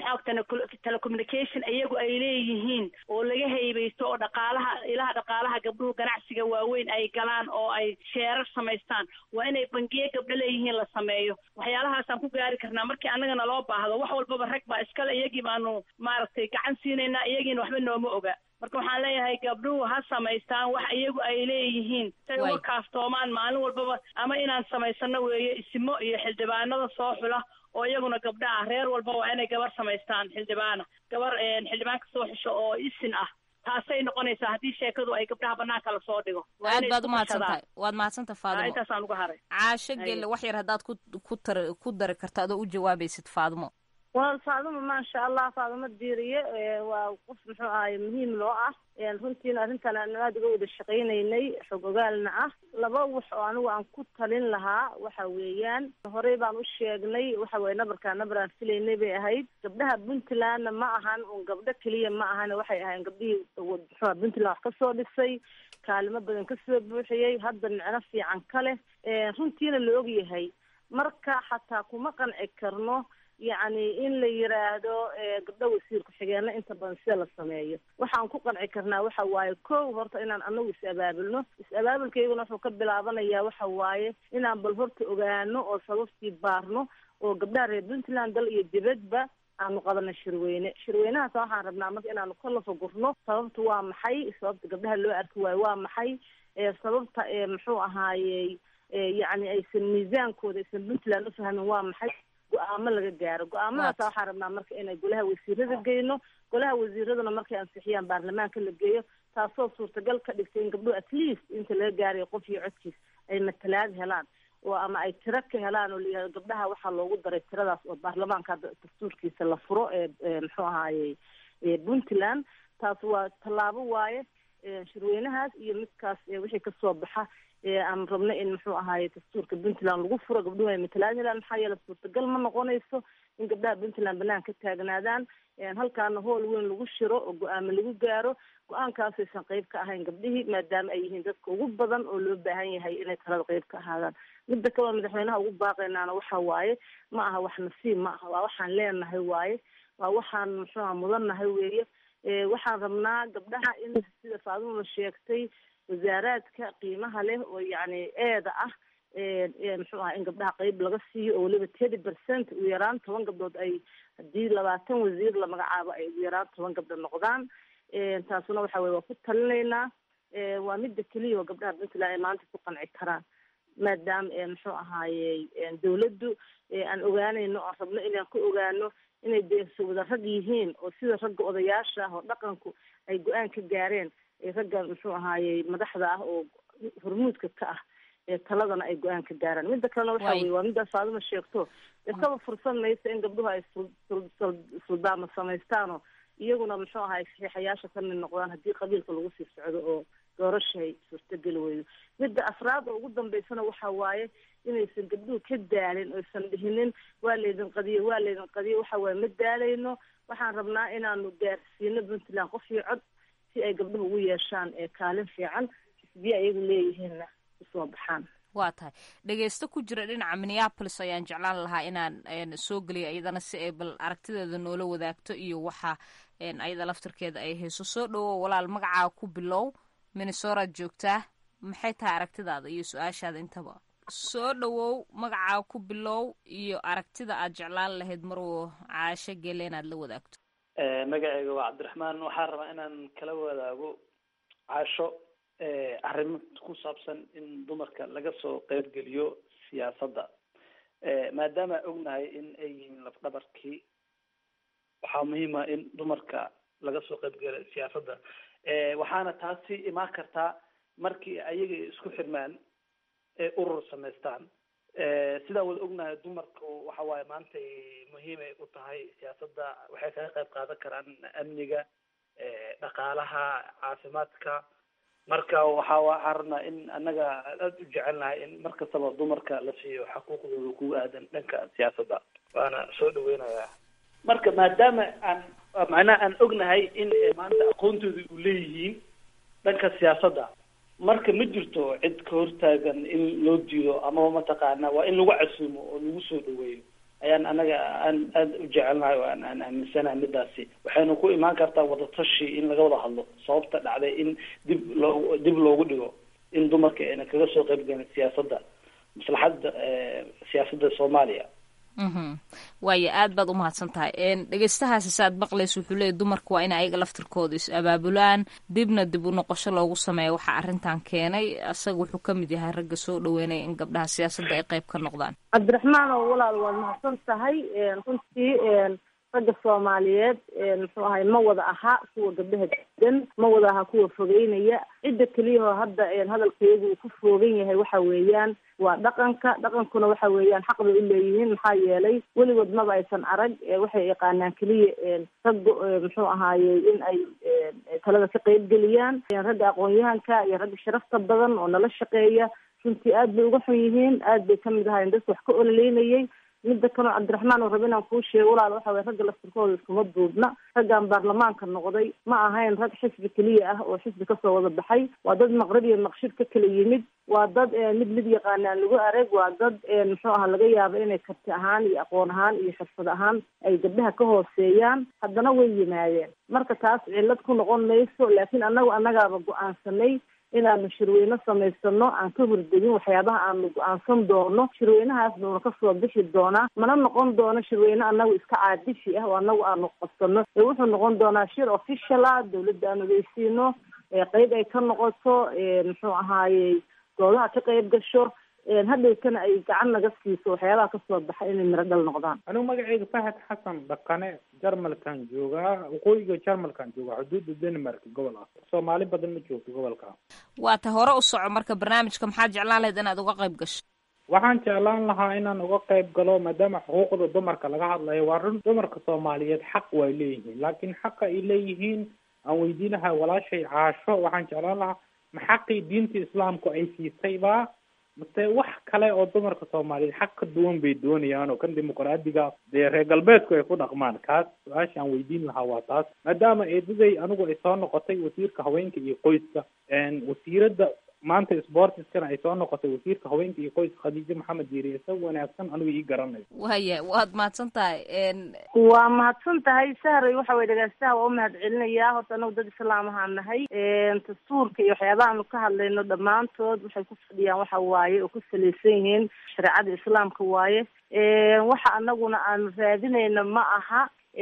maxaa telecommunication iyagu ay leeyihiin oo laga haybaysto oo dhaqaalaha ilaha dhaqaalaha gabdhuhu ganacsiga waaweyn ay galaan oo ay sheerar samaystaan waa inay bangiye gabdho leeyihiin la sameeyo waxyaalahaasaan ku gaari karnaa markii annagana loo baahdo wax walbaba rag baa iskale iyagii baanu maaragtay gacan siinaynaa iyagiina waxba nooma oga marka waxaan leeyahay gabdhuhu ha samaystaan wax iyagu ay leeyihiin say uga kaaftoomaan maalin walbaba ama inaan samaysano weeye isimo iyo xildhibaanada soo xula oo iyaguna gabdha ah reer walba waa inay gabar samaystaan xildhibaana gabar xildhibaan ka soo xusho oo isin ah taasay noqonaysaa haddii sheekadu ay gabdhaha banaanka lasoo dhigo aad baad umahadsan tahay waad mahadsantaha faadimo intaasaan uga haray caasho gelle wax yar haddaad ku ku tar ku dari karto adoo u jawaabaysid faadimo waa faadimo maasha allah faadimo diiriye waa qof muxuu ahay muhiim loo ah runtiina arrintan aan aada uga wada shaqaynaynay xog ogaalna ah laba wax oo anigu aan ku talin lahaa waxa weeyaan horey baan u sheegnay waxa weye nabarkaa nabar aan filaynay bay ahayd gabdhaha puntlandna ma ahan un gabdho keliya ma ahan waxay ahayn gabdhihii muxua puntland wax kasoo dhisay kaalimo badan kasoo buuxiyey hadda micno fiican ka leh runtiina la og yahay marka xataa kuma qanci karno yacni in la yiraahdo gabdho wasiir ku-xigeenna inta badan sida la sameeyo waxaan ku qanci karnaa waxa waaye kow horta inaan anagu is-abaabulno is-abaabulkayguna wuxuu ka bilaabanayaa waxa waaye inaan bal horta ogaano oo sababtii baarno oo gabdhaha reer puntland dal iyo dibadba aanu qabano shirweyne shirweynahaas waxaan rabnaa marka inaanu ka lafagurno sababta waa maxay sababta gabdhaha loo arki waayo waa maxay sababta muxuu ahaayey yacni aysan miisaankooda aysan puntland ufahmin waa maxay go-aamo laga gaaro go-aamadaas waxaan rabnaa marka inay golaha wasiirada geyno golaha wasiiraduna markay ansixiyaan baarlamaanka la geeyo taasoo suurtagal ka dhigtay in gabdhuhu at least inta laga gaarayo qof iyo codkiis ay matalaad helaan oo ama ay tiro ka helaan oo layihahdo gabdhaha waxaa loogu daray tiradaas oo baarlamaanka hadda dastuurkiisa la furo ee muxuu ahaaye puntland taas waa tallaabo waaye shirweynahaas iyo midkaas wixii kasoo baxa aan rabno in muxuu ahaaye dastuurka puntland lagu furo gabdhuhu ay matalaan helaan maxaa yeele suurtagal ma noqonayso in gabdhaha puntland banaan ka taagnaadaan halkaana hool weyn lagu shiro oo go-aamo lagu gaaro go-aankaasaysan qeyb ka ahayn gabdhihii maadaama ay yihiin dadka ugu badan oo loo baahan yahay inay talada qeyb ka ahaadaan midda kaleo madaxweynaha ugu baaqaynaana waxa waaye ma aha wax nasiib ma aha waa waxaan leenahay waaye waa waxaan muxuuha mudannahay weeye waxaan rabnaa gabdhaha in sida faadumada sheegtay wasaaraadka qiimaha leh oo yacni eeda ah muxuu aha in gabdhaha qeyb laga siiyo oo weliba thirty percent ugu yaraan toban gabdhood ay haddii labaatan wasiir la magacaabo ay ugu yaraan toban gabdhood noqdaan taasuna waxa weye waa ku talinaynaa waa midda keliya oo gabdhaha puntland ay maanta ku qanci karaan maadaama muxuu ahaaye dawladdu aan ogaanayno aan rabno inaan ku ogaano inay deeso wada rag yihiin oo sida ragga odayaasha ah oo dhaqanku ay go-aan ka gaareen ragga muxuu ahaaye madaxda ah oo hormuudka ka ah taladana ay go-aan ka gaaraan midda kalena waxa weye waa middaas faaduma sheegto dee kaba fursan maysa in gabdhuhu ay suldaama samaystaanoo iyaguna muxuu ahaay saxiixayaasha ka mid noqdaan haddii qabiilka lagu sii socdo oo doorashay suurtageli weydo midda afraad oo ugu dambeysana waxa waaye inaysan gabdhuhu ka daalin oysan dhihinin waa laydin qadiyo waa laydin qadiyo waxa waaye ma daalayno waxaan rabnaa inaanu gaarsiino puntland qof iyo cod si ay gabdhuhu ugu yeeshaan kaalin fiican xisbiye ayagu leeyihiinna usoo baxaan waa tahay dhegeysto ku jira dhinaca minneapolis ayaan jeclaan lahaa inaan soo geliyo iyadana si ay bal aragtideeda noola wadaagto iyo waxa ayada laftirkeeda ay hayso soo dhawow walaal magacaa ku bilow minnesoraad joogtaa maxay tahay aragtidaada iyo su-aashaada intaba soo dhawow magacaa ku bilow iyo aragtida aad jeclaan lahayd marwo caasho gele inaad la wadaagto magaceyga waa cabdiraxmaan waxaan rabaa inaan kala wadaago caasho arrimo ku saabsan in dumarka laga soo qeybgeliyo siyaasadda maadaama ognahay in ay yihiin lafdhabarkii waxaa muhiima in dumarka laga soo qeybgeliyo siyaasadda waxaana taasi imaan kartaa markii ayaga isku xirmaan ee urur samaystaan sidaa wada ognahay dumarku waxa waaye maanta muhiimay u tahay siyaasadda waxay kaga qayb qaadan karaan amniga dhaqaalaha caafimaadka marka waxa waxaan rabnaa in annaga aada u jecelnahay in mar kastaba dumarka la siiyo xaquuqdooda ku aadan dhanka siyaasadda waana soo dhaweynayaa marka maadaama aan macnaha aan ognahay in maanta aqoontooda u leeyihiin dhanka siyaasadda marka ma jirto cid ka hortaagan in loo diido amaba mataqaana waa in lagu casuumo oo lagu soo dhaweeyo ayaan anaga aan aada u jecelnahay oo aan aan aaminsanahay midaasi waxayna ku imaan kartaa wadatashi in laga wada hadlo sababta dhacday in dib loo dib loogu dhigo in dumarka ayna kaga soo qayb galin siyaasadda maslaxadda siyaasadda soomaaliya waayo aad baad umahadsan tahay dhegeystahaasi saaad maqlaysa wuxuu leeyay dumarka waa in ayaga laftirkooda is abaabulaan dibna dib u noqosho loogu sameeya waxaa arrintan keenay isaga wuxuu ka mid yahay ragga soo dhaweynaya in gabdhaha siyaasadda ay qayb ka noqdaan cabdiraxmaan oo walaal waad mahadsan tahay runtii ragga soomaaliyeed muxuu ahay ma wada aha kuwa gabdhaha degan ma wada aha kuwa fogeynaya cidda keliyahoo hadda hadalkayagu uu ku foogan yahay waxa weeyaan waa dhaqanka dhaqankuna waxa weeyaan xaq bay u leeyihiin maxaa yeelay weligood maba aysan arag waxay yaqaanaan keliya ragga muxuu ahaaye in ay talada ka qeyb geliyaan ragga aqoon-yahanka iyo ragga sharafta badan oo nala shaqeeya runtii aad bay uga xun yihiin aad bay kamid ahaayeen dadka wax ka ololeynayay midda kaloo cabdiraxmaan oo raba inaan kuu sheego walaal waxa weye ragga laftirkooda iskuma duubna raggan baarlamaanka noqday ma ahayn rag xisbi keliya ah oo xisbi kasoo wada baxay waa dad maqrib iyo maqshid ka kala yimid waa dad mid mid yaqaanaan lagu arag waa dad muxuu aha laga yaabo inay karti ahaan iyo aqoon ahaan iyo xirfad ahaan ay gabdhaha ka hooseeyaan haddana way yimaadeen marka taas cillad ku noqon mayso laakiin annagu annagaaba go-aansanay inaanu shirweyne samaysano aan ka hordegin waxyaabaha aanu go-aansan doono shirweynahaas buuna kasoo bixi doonaa mana noqon doono shirweyne anagu iska caadishi ah oo anagu aanu qabsano ee wuxuu noqon doonaa shir official ah dawladda aan ogeysiino qeyb ay ka noqoto muxuu ahaaye goodaha ka qeyb gasho hadhowtana ay gacan naga siiso waxyaabaha kasoo baxa inay miro dhal noqdaan anigu magaceyga fahad xasan dhaqane jarmalkan joogaa waqooyiga jarmalkan joogaa xuduudda denmark gobol ah soomaali badan ma joogto gobolka waa ta hore u soco marka barnaamijka maxaad jeclaan lahayd inaad uga qayb gasho waxaan jeclaan lahaa inaan uga qayb galo maadaama xuquuqda dumarka laga hadlayo waa run dumarka soomaaliyeed xaq way leeyihiin laakiin xaqa ay leeyihiin aan weydiin lahaa walaashay caasho waxaan jeclaan lahaa ma xaqii diinta islaamku ay siisayba mase wax kale oo dumarka soomaaliyeed xaq ka duwan bay doonayaan oo kan dimuqraadiga dee reer galbeedku ay ku dhaqmaan kaas su-aasha aan weydiin lahaa waa taas maadaama eedaday anigu ay soo noqotay wasiirka haweenka iyo qoyska wasiiradda maanta sportiskana ay soo noqotay wasiirka haweenka iyo qoyska khadiijo maxamed diiri isaga wanaagsan anigu ii garanayo waya waad mahadsan tahay waa mahadsan tahay sahray waxa weye dhegeystaha waa u mahad celinayaa horta anagu dad islaam ahaan nahay dastuurka iyo waxyaabaha aanu ka hadlayno dhammaantood waxay ku fadhiyaan waxa waaye oo ku salaysan yihiin shareecada islaamka waaye waxa anaguna aanu raadinayno ma aha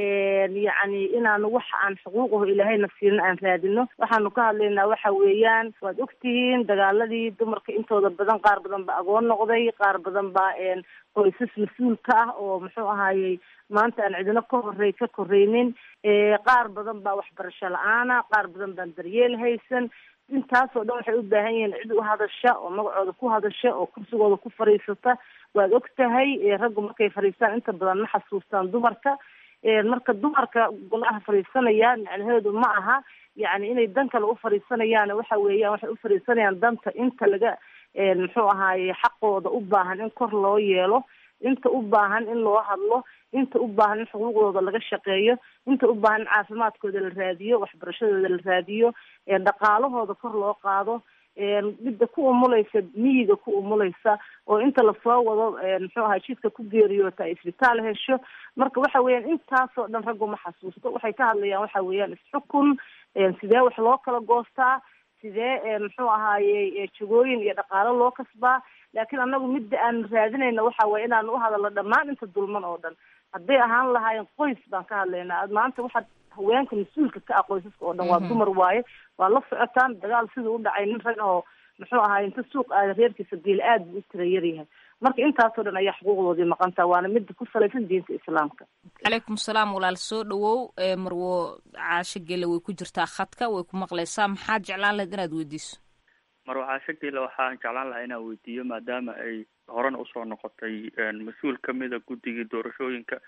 yacni inaanu waxa aan xuquuqaho ilaahayna siinin aan raadino waxaanu ka hadlaynaa waxa weeyaan waad ogtihiin dagaaladii dumarka intooda badan qaar badan ba agoon noqday qaar badan baa qoysas mas-uulka ah oo muxuu ahaayey maanta aan cidino ka horey ka koreynin qaar badan baa waxbarasho la-aana qaar badan baan daryeel haysan intaasoo dhan waxay u baahan yihiin cid u hadasha oo magacooda ku hadasha oo kursigooda ku fadhiisata waad og tahay raggu markay fadhiistaan inta badan ma xasuustaan dumarka marka dumarka golaha fadhiisanaya macnaheedu ma aha yani inay dan kale u fadhiisanayaan waxa weeyaan waxay u fadhiisanayaan danta inta laga muxuu ahaaye xaqooda u baahan in kor loo yeelo inta u baahan in loo hadlo inta u baahan in xuquuqdooda laga shaqeeyo inta u baahan in caafimaadkooda la raadiyo waxbarashadooda la raadiyo dhaqaalahooda kor loo qaado midda ku umulaysa miyiga ku umulaysa oo inta lasoo wado muxuu ahay jidka ku geeriyoota ay isbitaal hesho marka waxa weeyaan intaasoo dhan raggu ma xasuusto waxay ka hadlayaan waxa weeyaan isxukun sidee wax loo kala goostaa sidee muxuu ahaaye jagooyin iyo dhaqaalo loo kasbaa laakiin anagu midda aanu raadinayna waxa waye inaanu u hadalno dhammaan inta dulman oo dhan hadday ahaan lahaayeen qoys baan ka hadlaynaa maanta waxaad haweenka mas-uulka ka ah qoysaska oo dhan waa dumar waaye waa la socotaan dagaal siduu u dhacay nin rag oo muxuu ahaay inta suuq aada reerkiisa geel aad buu u tira yaryahay marka intaasoo dhan ayaa xuquuqdoodii maqantaa waana midda ku salaysan diinta islaamka calaykum salaam walaal soo dhawow marwo caasho gele way ku jirtaa khadka way ku maqlaysaa maxaad jeclaan lahayd inaad weydiiso marwo caasho gele waxaan jeclaan lahaa inaan weydiiyo maadaama ay horena usoo noqotay mas-uul kamida guddigii doorashooyinka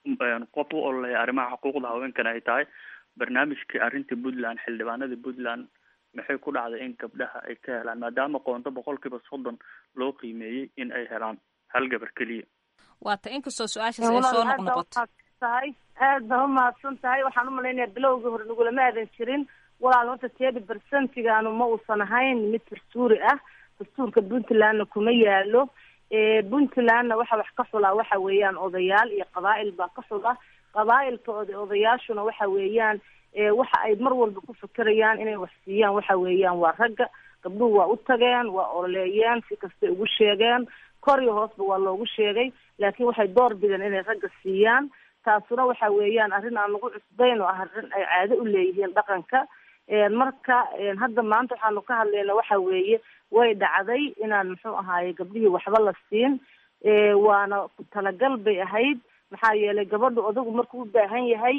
qof u ololeya arrimaha xuquuqda haweenkana ay tahay barnaamijkii arrinta puntland xildhibaanada puntland maxay ku dhacday in gabdhaha ay ka helaan maadaama qoonto boqolkiiba soddon loo qiimeeyey in ay helaan hal gabar keliya waata inkastoo su-aashaas ay soo noqnoqoto tahay aad baa umahadsan tahay waxaan umalaynaya bilowgii hore nagulama aadan jirin walaal horta teedi bersentigaanu ma uusan ahayn mid dastuuri ah dastuurka puntlandna kuma yaalo puntlandna waxa wax ka xulaa waxa weeyaan odayaal iyo qabaa'il baa ka xula qabaa'ilka od odayaashuna waxa weeyaan waxa ay mar walba ku fekerayaan inay wax siiyaan waxa weeyaan waa ragga gabdhuhu waa u tageen waa ololeeyeen si kastay ugu sheegeen kor iyo hoosba waa loogu sheegay laakiin waxay door bideen inay ragga siiyaan taasuna waxa weeyaan arrin aan lagu cusbayn oo ah arrin ay caado u leeyihiin dhaqanka marka hadda maanta waxaanu ka hadlayna waxa weeye way dhacday inaan muxuu ahaaye gabdhihii waxba la siin waana ku talagal bay ahayd maxaa yeelay gabadhu odagu markuu u baahan yahay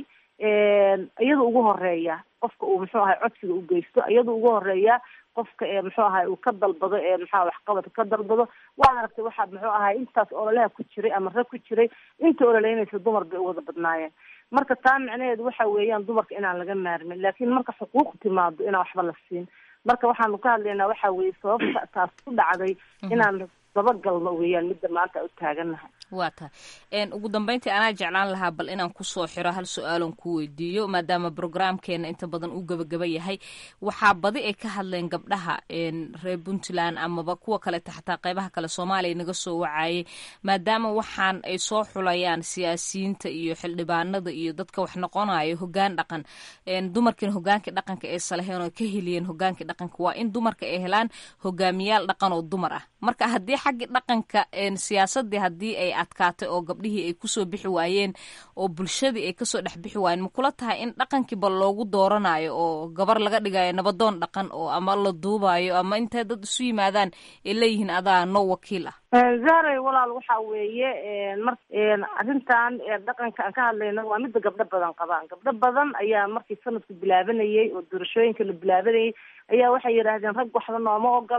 iyada ugu horeeya qofka uu muxuu ahay codsiga u geysto iyada ugu horeeya qofka ee muxuu ahay uu ka dalbado ee maxaa waxqabadka ka dalbado waa aragtay waxaa muxuu ahay intaas ololaha ku jiray ama rag ku jiray inta ololeynaysa dumar bay u wada badnaayeen marka taa macnaheedu waxa weeyaan dumarka inaan laga maarmin laakiin marka xuquuq timaado inaan waxba la siin marka waxaanu ka hadlaynaa waxa weeye sababta taas ku dhacday inaan dabagalno weeyaan midda maanta u taagannahay waa tahay ugu dambeyntii anaa jeclaan lahaa bal inaan kusoo xiro hal su-aalon ku weydiiyo maadaama brograamkeena inta badan uu gabagaba yahay waxaa badi ay ka hadleen gabdhaha reer puntland amaba kuwa kaleta xataa qeybaha kale soomaaliya naga soo wacayay maadaama waxaan ay soo xulayaan siyaasiyiinta iyo xildhibaanada iyo dadka wax noqonayo hogaan dhaqan dumarkiina hogaankii dhaqanka ee salaheen oo ka heliyeen hogaankii dhaqanka waa in dumarka ay helaan hogaamiyaal dhaqan oo dumar ah marka haddii xaggii dhaqanka siyaasadii haddii ay adkaatay oo gabdhihii ay kusoo bixi waayeen oo bulshadii ay kasoo dhex bixi waayeen ma kula tahay in dhaqankiiba loogu dooranayo oo gabar laga dhigayo nabadoon dhaqan oo ama la duubayo ama intay dad isu yimaadaan ay leeyihiin adaa no wakiil ah zaaray walaal waxa weeye mar arrintan dhaqanka aan ka hadlayno waa midda gabdho badan qabaan gabdho badan ayaa markii sanadku bilaabanayay oo doorashooyinka la bilaabanayay ayaa waxay yidhaahdeen rag waxba nooma ogola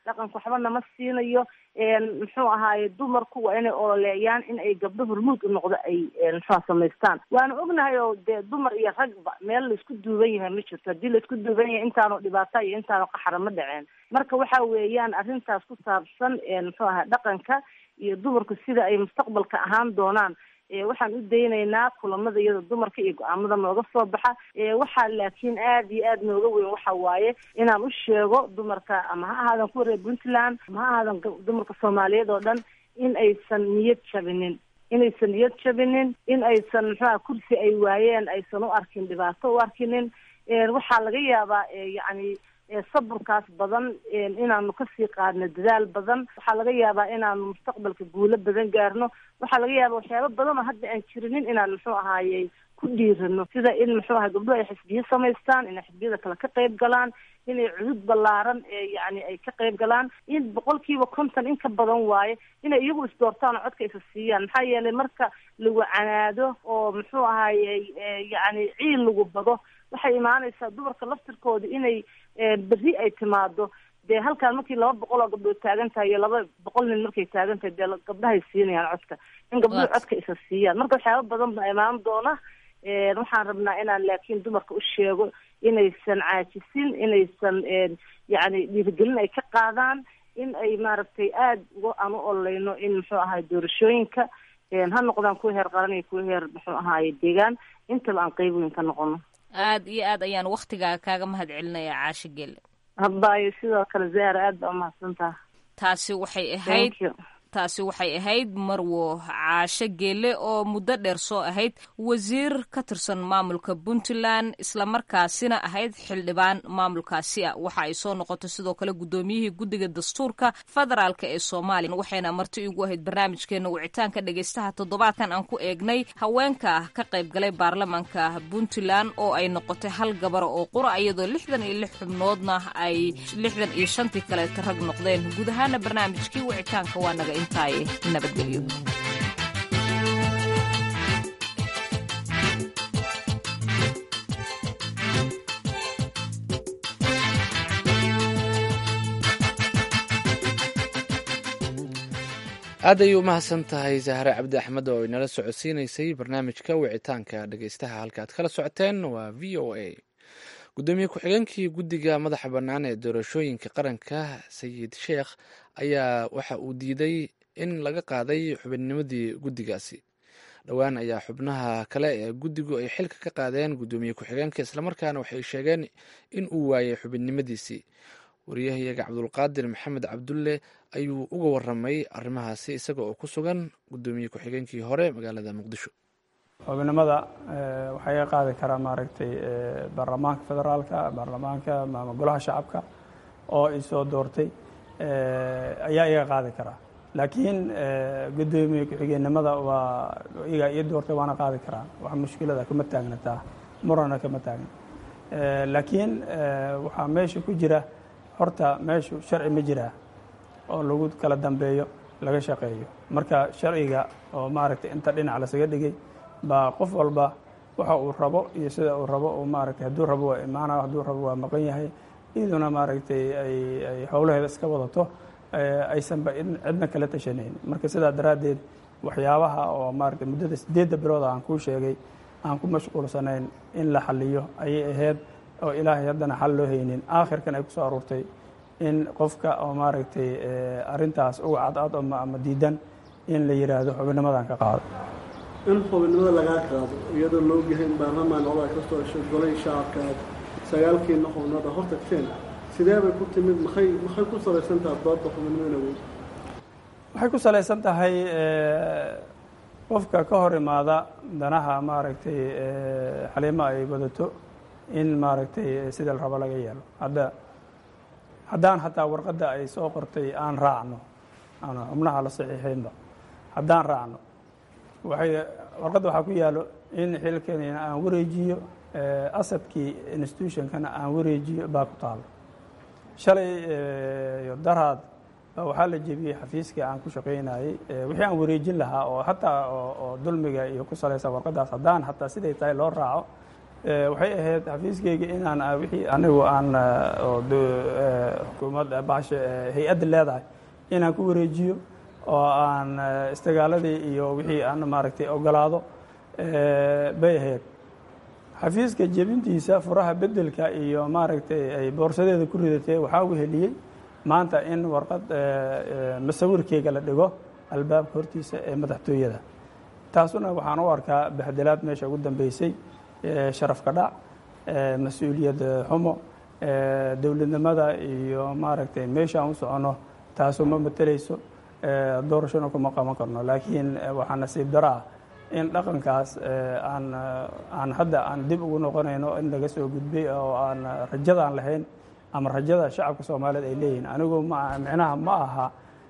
dhaqanka waxba nama siinayo muxuu ahaaye dumarku waa inay ololeeyaan in ay gabdho hormuud u noqdo ay muxua samaystaan waana ognahay oo dee dumar iyo ragba meel laisku duuban yahay ma jirto haddii laisku duuban yahay intaanu dhibaata iyo intaanu qaxara ma dhaceen marka waxa weeyaan arrintaas ku saabsan muxuu ahaa dhaqanka iyo dumarku sida ay mustaqbalka ahaan doonaan waxaan u daynaynaa kulamada iyada dumarka iyo go-aamada nooga soo baxa waxaa laakiin aada iyo aada nooga weyn waxa waaye inaan u sheego dumarka ama ha ahaadan kuwa reer puntland ama ha ahaadan dumarka soomaaliyeed oo dhan in aysan niyad jabinin inaysan niyad jabinin in aysan muxuaha kursi ay waayeen aysan u arkin dhibaato u arkinin waxaa laga yaabaa yacni saburkaas badan inaanu kasii qaadno dadaal badan waxaa laga yaabaa inaanu mustaqbalka guulo badan gaarno waxaa laga yaabaa waxyaaba badan oo hadda aan jirinin inaan muxuu ahaayey ku dhiirano sida in muxuu ahay gabdhuhu ay xisbiyo samaystaan inay xisbiyada kale ka qayb galaan inay cudud ballaaran yani ay ka qayb galaan in boqolkiiba konton in ka badan waaye inay iyagu isdoortaan oo codka isa siiyaan maxaa yeelay marka lagu canaado oo muxuu ahayey yani ciil lagu bado waxay imaanaysaa dumarka laftirkooda inay berri ay timaado dee halkaan markii laba boqol oo gabdhood taagan tahay iyo laba boqol nin markay taagan tahay dee gabdhahay siinayaan codka in gabdhuhu codka isa siiyaan marka waxyaaba badan baa imaan doona waxaan rabnaa inaan laakiin dumarka u sheego inaysan caajisin inaysan yacni dhiirigelin ay ka qaadaan in ay maaragtay aada uga aan u ololeyno in muxuu ahaay doorashooyinka ha noqdaan kuwa heer qaran iyo kuwa heer muxuu ahaaye deegaan intaba aan qeyb weyn ka noqono aada iyo aad ayaan waktigaaga kaaga mahad celinayaa caasho gele habayo sidoo kale zahra aad baa umahadsantaha taasi waxay ahayd taasi waxay ahayd marwo caasho geele oo muddo dheer soo ahayd wasiir ka tirsan maamulka puntland islamarkaasina ahayd xildhibaan maamulkaasi ah waxa ay soo noqotay sidoo kale guddoomiyihii guddiga dastuurka federaalka ee soomaaliya waxayna marti igu ahayd barnaamijkeena wicitaanka dhegaystaha toddobaadkan aan ku eegnay haweenka ka qayb galay baarlamaanka puntland oo ay noqotay hal gabara oo qura iyadoo lixdan iyo lix xubnoodna ay lixdan iyo shantii kaleeta rag noqdeen guud ahaana barnaamijkii wicitaanka waa naga intaaye nabadgelyo aad ayay umahadsan tahay zahre cabdi axmed oo inala socodsiinaysay barnaamijka wicitaanka dhegeystaha halkaad kala socoteen waa v o a gudoomiye ku-xigeenkii guddiga madaxa bannaan ee doorashooyinka qaranka sayid sheekh ayaa waxa uu diiday in laga qaaday xubinnimadii guddigaasi dhowaan ayaa xubnaha kale ee guddigu ay xilka ka qaadeen gudoomiye ku-xigeenka islamarkaana waxay sheegeen in uu waayay xubinnimadiisii wariyahayaga cabdulqaadir maxamed cabdulle ayuu uga waramay arrimahaasi isaga oo ku sugan gudoomiye ku-xigeenkii hore magaalada muqdisho xubinimada waxaa iga qaadi karaa maaragtay baarlamaanka federaalka baarlamaanka ama golaha shacabka oo isoo doortay ayaa iga qaadi karaa laakiin gudoomiye ku-xigeenimada waa iga ii doortay waana qaadi karaa wax mushkilada kama taagnataa murana kama taagna laakiin waxaa meesha ku jira horta meeshu sharci ma jiraa oo lagu kala dambeeyo laga shaqeeyo marka sharciga oo maaragtay inta dhinac lasaga dhigay baa qof walba waxa uu rabo iyo sida uu rabo uu maaragtay hadduu rabo waa imaanaya hadduu rabo waa maqan yahay iyaduna maaragtay ay ay howlaheeda iska wadato aysanba cidna kala tashanayn marka sidaa daraaddeed waxyaabaha oo maaragtay muddada siddeedda bilooda aan kuu sheegay aan ku mashquulsanayn in la xaliyo ayay ahayd oo ilaahay haddana xal loo haynin aakhirkan ay ku soo aruurtay in qofka oo maaragtay arrintaas uga cadcad ama diidan in la yidhaahdo xubinnimadan ka qaado in xubinnimada lagaa qaado iyadoo la ogyahay in baarlamaan odaa ka soo heshay golay shacabka aad sagaalkiina xubnooda hor tagteen sidee bay ku timid maxay maxay ku salaysan tahay doodda xubinnimada weyn waxay ku salaysan tahay qofka ka hor imaada danaha maaragtay xaliimo ay wadato in maaragtay sida la rabo laga yeelo hadda haddaan hataa warqadda ay soo qortay aan raacno aan xubnaha la saxiixaynba haddaan raacno waxay warqadda waxaa ku yaalo in xilkanina aan wareejiyo asadkii institutionkana aan wareejiyo baa ku taalo shalay iyo daraad waxaa la jebiyey xafiiskii aan ku shaqaynayey wixii aan wareejin lahaa oo hataa oo dulmiga iyo ku salaysan warqaddaas haddaan hataa siday tahay loo raaco waxay ahayd xafiiskayga inaan wixii anigu aan oo xukuumadda bahasha hay-adda leedahay inaan ku wareejiyo oo aan istigaaladii iyo wixii aan maaragtay ogolaado bay ahayd xafiiska jebintiisa furaha bedelka iyo maaragtay ay boorsadeeda ku ridatay waxaa weheliyey maanta in warqad masawirkeyga la dhigo albaabka hortiisa ee madaxtooyada taasuna waxaan u arkaa baxdelaad meesha ugu dambeysay sharafka dhac mas-uuliyad xumo dowladnimada iyo maaragtay meesha aan u soconno taasu ma mateleyso doorashona kuma qaban karno laakiin waxaa nasiib daro ah in dhaqankaas aan aan hadda aan dib ugu noqonayno in laga soo gudbay oo aan rajada aan lahayn ama rajada shacabka soomaaliyeed ay leeyihiin anigu ma micnaha ma aha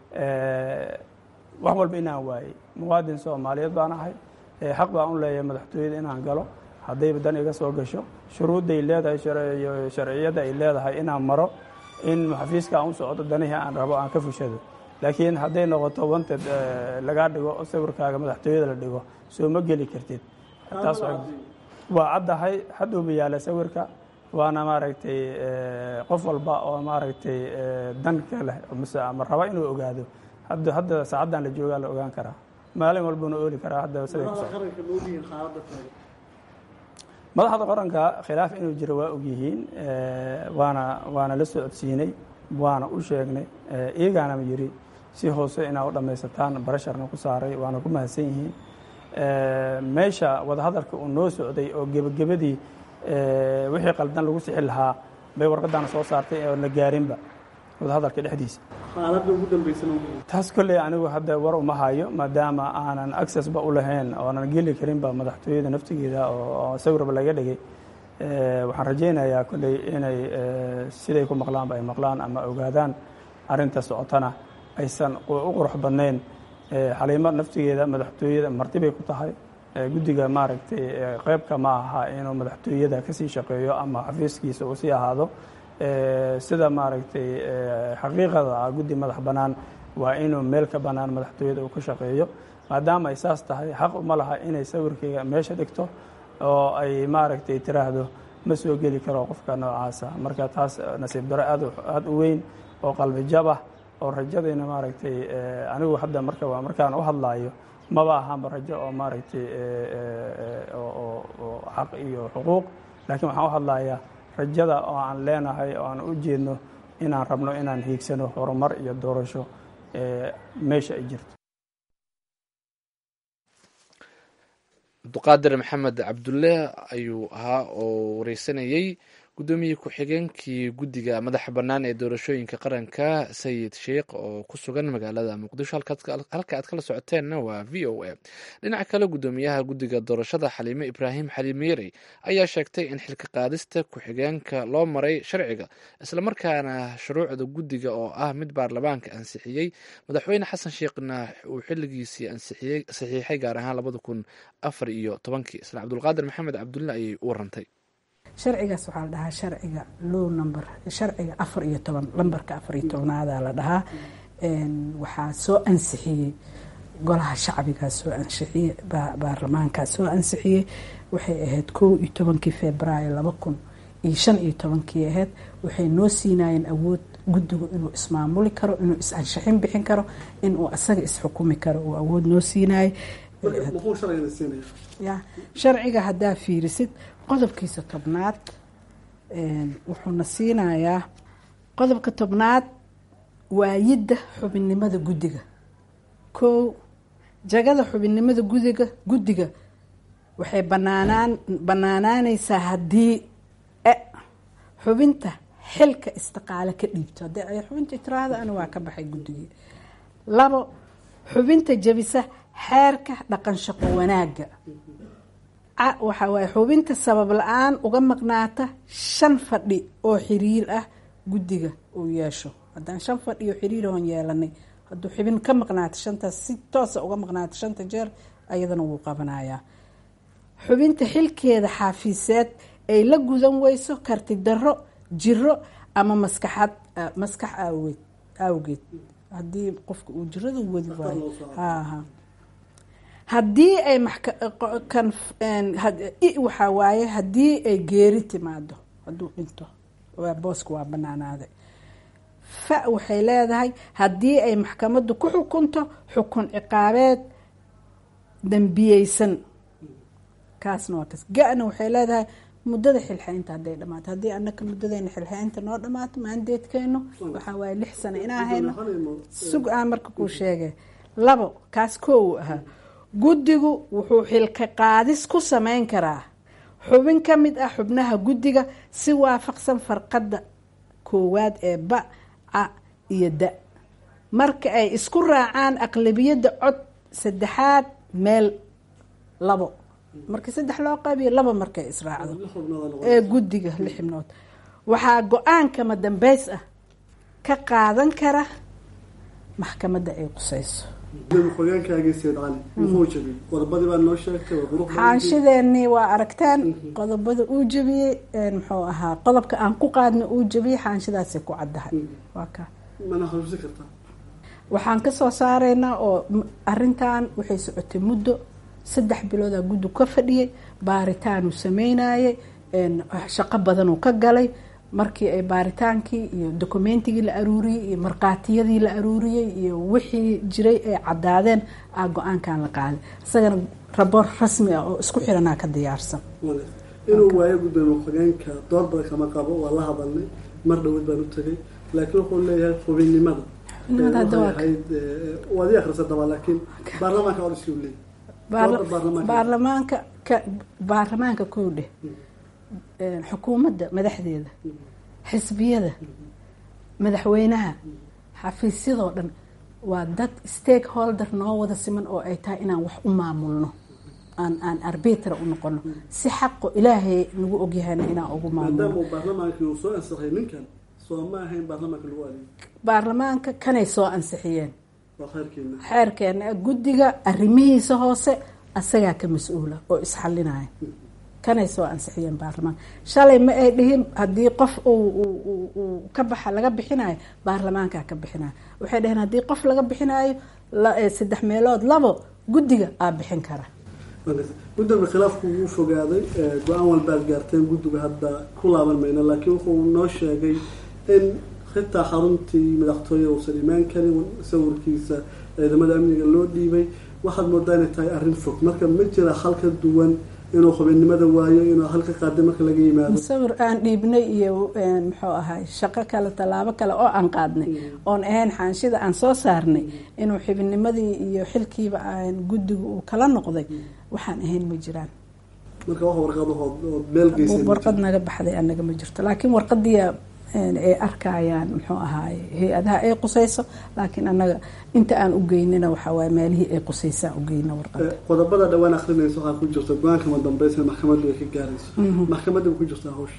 wax walba inaan waayey muwaadin soomaaliyeed baan ahay xaq baan u leeyahay madaxtooyada inaan galo haddayba dan iga soo gasho shuruudday leedahay sharciyadda ay leedahay inaan maro in xafiiska aan u socdo danihii aan rabo aan ka fushado laakiin hadday noqoto wanted lagaa dhigo oo sawirkaaga madaxtooyada la dhigo soo ma geli kartid taas waa caddahay hadduuba yaala sawirka waana maaragtay qof walba oo maaragtay danka leh mise ama raba inuu ogaado hadda hadda saacaddan la joogaa la ogaan karaa maalin walbuna ooli karaa hadda siday ku madaxda qaranka khilaaf inuu jiro waa ogyihiin waana waana la socodsiinay waana u sheegnay iyagaana yiri si hoose inaa u dhammaysataan barasharna ku saaray waana ku mahadsan yihiin meesha wadahadalka uu noo socday oo gebagabadii wixii qaldan lagu sixi lahaa bay warqaddaana soo saartay oo la gaarinba wadahadalka dhexdiisa xaaladda ugu dambeysana taas kolley anigu hadda war uma hayo maadaama aanan accessba u lahayn oonan geli karinba madaxtooyada naftigeeda oo sawirba laga dhigay waxaan rajaynayaa kolley inay siday ku maqlaanba ay maqlaan ama ogaadaan arrinta socotana aysan u qurux badnayn xaliimo naftigeeda madaxtooyada marti bay ku tahay guddiga maaragtay qeybka ma aha inuu madaxtooyada kasii shaqeeyo ama xafiiskiisa uu sii ahaado sida maaragtay xaqiiqada ah guddi madax bannaan waa inuu meel ka bannaan madaxtooyada uu ka shaqeeyo maadaama ay saas tahay xaq uma laha inay sawirkayga meesha dhigto oo ay maaragtay tiraahdo ma soo geli karo qofka noocaasa marka taas nasiib daro aad aada u weyn oo qalbi jab ah oo rajadayna maaragtay anigu hadda marka markaan u hadlaayo maba ahaanba rajo oo maaragtay oo xaq iyo xuquuq laakiin waxaan u hadlayaa rajada oo aan leenahay oo aan u jeedno inaan rabno inaan hiigsano horumar iyo doorasho meesha ay jirto cabduqaadir maxamed cabdulle ayuu ahaa oo wareysanayey guddoomiyey ku-xigeenkii guddiga madaxa bannaan ee doorashooyinka qaranka sayid sheikh oo ku sugan magaalada muqdisho halka aad kala socoteenna waa v o a dhinaca kale guddoomiyaha guddiga doorashada xaliime ibraahim xaliimiyerey ayaa sheegtay in xilka qaadista ku-xigeenka loo maray sharciga islamarkaana shuruucda guddiga oo ah mid baarlamaanka ansixiyey madaxweyne xasan sheekhna uu xilligiisii saxiixay gaar ahaan labada kun afar iyo tobankii isla cabdulqaadir maxamed cabdulle ayay u warantay sharcigaas waxaa la dhahaa sharciga low number sharciga afar iyo toban lambarka afar iyo tobnaada la dhahaa waxaa soo ansixiyey golaha shacbigaa soo ansixiyey baarlamaankaa soo ansixiyey waxay ahayd kow iyo tobankii februaayo laba kun iyo shan iyo tobankii ahayd waxay noo siinayeen awood guddigu inuu ismaamuli karo inuu is-anshaxin bixin karo inuu asaga isxukumi karo uu awood noo siinayay ya sharciga haddaa fiirisid qodobkiisa tobnaad wuxuuna siinayaa qodobka tobnaad waayidda xubinnimada guddiga kow jagada xubinnimada gudiga guddiga waxay banaanaan banaanaanaysaa haddii xubinta xilka istiqaale ka dhiibto haddii ay xubinta tiraahda ana waa ka baxay guddigii labo xubinta jabisa xeerka dhaqan shaqo wanaagga waxaa waaye xubinta sabab la-aan uga maqnaata shan fadhi oo xiriir ah guddiga uu yeesho haddaan shan fadhi oo xiriir oon yeelanay hadduu xubin ka maqnaato shantaas si toosa uga maqnaato shanta jeer ayadana wuu qabanayaa xubinta xilkeeda xaafiiseed ay la gudan weyso karti darro jiro ama maskaxad maskax awgeed awgeed haddii qofka uu jirada wadi waayo haha haddii ay maxka- qo- kan een, had- i waxaa waaye haddii ay geeri timaado hadduu dhinto waa booska waa banaanaaday fa waxay leedahay haddii ay maxkamaddu ku xukunto xukun ciqaabeed dembiyeysan kaasna waa kas ga-na waxay leedahay muddada xilxeynta hadday dhamaato haddii anaka muddadeena xilxeynta noo dhamaato maandeedkeenu waxaa waaye lix sano inaa hayno sug aan marka kuu sheegay labo kaas koowu ahaa guddigu wuxuu xilka qaadis ku sameyn karaa xubin ka mid ah xubnaha guddiga si waafaqsan farqadda koowaad ee ba ca iyo da marka ay isku raacaan aqlabiyadda cod saddexaad meel labo marka saddex loo qaybiyo laba markay israacdo ee guddiga lix xibnood waxaa go-aankama dambeys ah ka qaadan kara maxkamadda ay qusayso xogaankaaga seed cali muxuu jabiyey qodobadii baa noo sheegtay waa qurux badan. xaanshideenii waa aragtaan qodobada uu jabiyey een, muxuu ahaa qodobka aan ku qaadna uu jabiyey xaanshidaasay ku caddahay waa ka mana xasuusin kartaa waxaan ka soo saaraynaa oo m- arintan waxay socotay muddo saddex biloodaa guddi ka fadhiyey baaritaanuu sameynayay een, shaqo badanuu ka galay markii ay baaritaankii iyo dokumentigii la aruuriyey iyo markhaatiyadii la aruuriyey iyo wixii jiray ay caddaadeen aa go-aankan la qaaday isagana raboor rasmi ah oo isku xiranaa ka diyaarsan inuu waayo gudoomiye xogeenka door badan kama qabo waa la hadalnay mar dhowad baan u tegay laakiin wuxuu leeyahay xubinnimada Xubinnimada hadda waa ka- waxay ahayd eh, waad ii akrisa daba laakiin baarlamaanka odis uu leeyahay Baarla- Doorda baarlamaanka. baarlamaanka ka baarlamaanka kow dheh een, xukuumadda madaxdeeda xisbiyada madaxweynaha xafiisyadoo dhan waa dad stakeholder noo wada siman oo ay tahay inaan wax u maamulno aan aan arbitra u noqono si xaqo ilaahay nagu ogyahayna inaan ugu maadaama maamulno uu baarlamaankii uu soo ansaxay ninkan soo ma ahayn baarlamaanka lagu adeego baarlamaanka kanay soo ansixiyeen waa khayrkeena xeerkeena guddiga arrimihiisa hoose asagaa ka mas-uula oo isxalinaya kanay soo ansixiyeen baarlamaanka shalay ma ay dhihin haddii qof uu uu- uu- uu ka baxa laga bixinayo baarlamaankaa ka bixinayo waxay dhaheen haddii qof laga bixinayo la- eh, saddex meelood labo guddiga aa bixin kara gudoomiye khilaafku wuu fogaaday eh, go-aan walbaad gaarteen guddiga hadda ku laaban mayno laakiin wuxuu noo sheegay in xitaa xaruntii madaxtooye uusan imaan karin sawirkiisa ciidamada amniga loo dhiibay waxaad moodaa inay tahay arrin fog marka ma jira hal ka duwan inuu xubinnimada waayo inuu halka qaaday marka laga yimaado sawir aan dhiibnay iyo een, muxuu ahay shaqo kale tallaabo kale oo aan qaadnay oon ahayn xaanshida aan soo saarnay inuu xibinimadii iyo xilkiiba aan guddiga uu kala noqday waxaan ahayn ma jiraan marka wax warqadahood oo meel geysay ma warqad naga baxday anaga ma jirto laakiin warqadii ay arkayaan muxuu ahaay hay-adaha ay qusayso laakiin anaga inta aan u geynina waxaa waaye meelihii ay qusaysaan u geyna warqada Eh, qodobada dhawaan akrinaysa waxaa ku jirta go-aanka madambeysa maxkamaddu ay ka gaarayso Mhm. maxkamadda ku jirtaa hawsha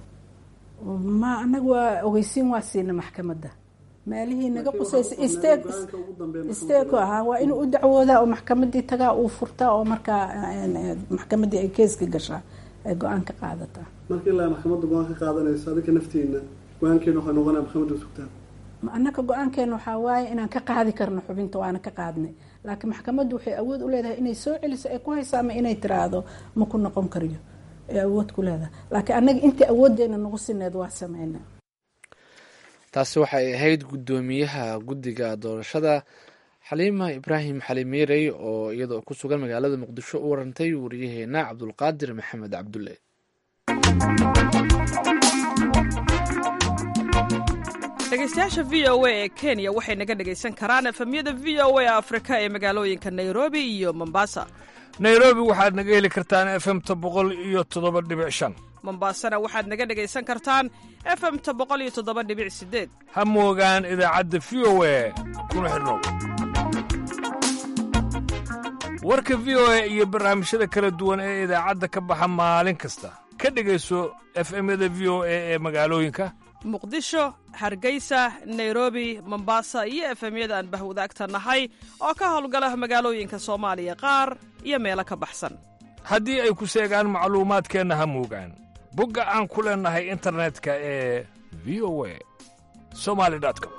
ma anaga waa ogeysiin waa siina maxkamadda meelihii naga qusaysa isteeg isteeg ahaa waa inuu u dacwoodaa oo maxkamadii tagaa uu furtaa oo markaa een, eh, maxkamadii ay keeska gashaa ay go-aan ka qaadataa marka ilaa maxkamadda go-aan ka qaadanaysa adinka naftiina go-aankeena waxay noqonaya maxkamadda sugtaan Ma- annaka go-aankeena waxaa waaye inaan ka qaadi karno xubinta waana ka qaadnay laakiin maxkamaddu waxay awood u leedahay inay soo celiso ay ku hayso ama inay tiraahdo ma ku noqon kariyo ay awood ku leedahay laakiin annaga intii awooddeena nagu sineed waa sameyna taasi waxay ahayd guddoomiyaha guddiga doorashada xaliima ibraahim xalimeerey oo iyadoo ku sugan magaalada muqdisho u warantay wariyaheena cabdulqaadir maxamed cabdulle dhegeystayaasha v o a ee kenya waxay naga dhegaysan karaan efemyada v o a afrika ee magaalooyinka nairobi iyo mombasa nairobi waxaad naga heli kartaan efemta boqol iyo toddoba dhibic shan mombasana waxaad naga dhegaysan kartaan efemta boqol iyo toddoba dhibic sideed ha moogaan idaacadda v o a kuna xidhnow warka v o a iyo barnaamijyada kala duwan ee idaacadda ka baxa maalin kasta ka dhegayso efemyada v o a ee magaalooyinka muqdisho hargeysa nairobi mombasa iyo efemyada aan bahwadaagta nahay oo ka howlgala magaalooyinka soomaaliya qaar iyo meelo ka baxsan haddii ay ku seegaan macluumaadkeenna ha moogaan bogga aan ku leennahay internetka ee v o a somali com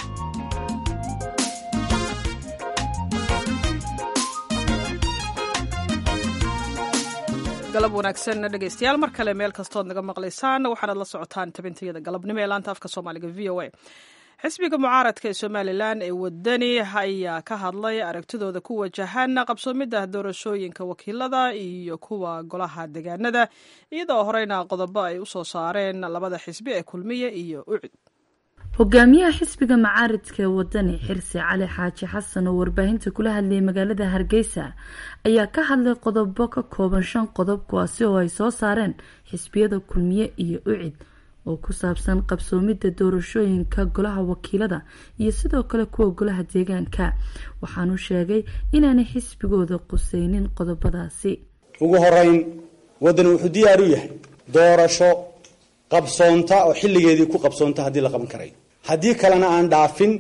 galab wanaagsan dhegeystayaal mar kale meel kastood naga maqlaysaan waxaanaad la socotaan tabintayada galabnimo ee laanta afka soomaaliga v o a xisbiga mucaaradka ee somalilan ee wadani ayaa ka hadlay aragtidooda ku wajahan qabsoomidda doorashooyinka wakiilada iyo kuwa golaha degaanada iyadoo horeyna qodobo ay usoo saareen labada xisbi ee kulmiye iyo ucud hogaamiyaha xisbiga macaaridka ee wadani xirse cali xaaji xasan oo warbaahinta kula hadlayay magaalada hargeysa ayaa ka hadlay qodobo ka kooban shan qodob kuwaasi oo ay soo saareen xisbiyada kulmiye iyo ucid oo ku saabsan qabsoomidda doorashooyinka golaha wakiilada iyo sidoo kale kuwa golaha deegaanka waxaanu sheegay inaanay xisbigooda quseynin qodobadaasi ugu horeyn wadani wuxuu diyaar u yahay doorasho qabsoonta oo xilligeedii ku qabsoonta haddii la qaban karayo haddii kalena aan dhaafin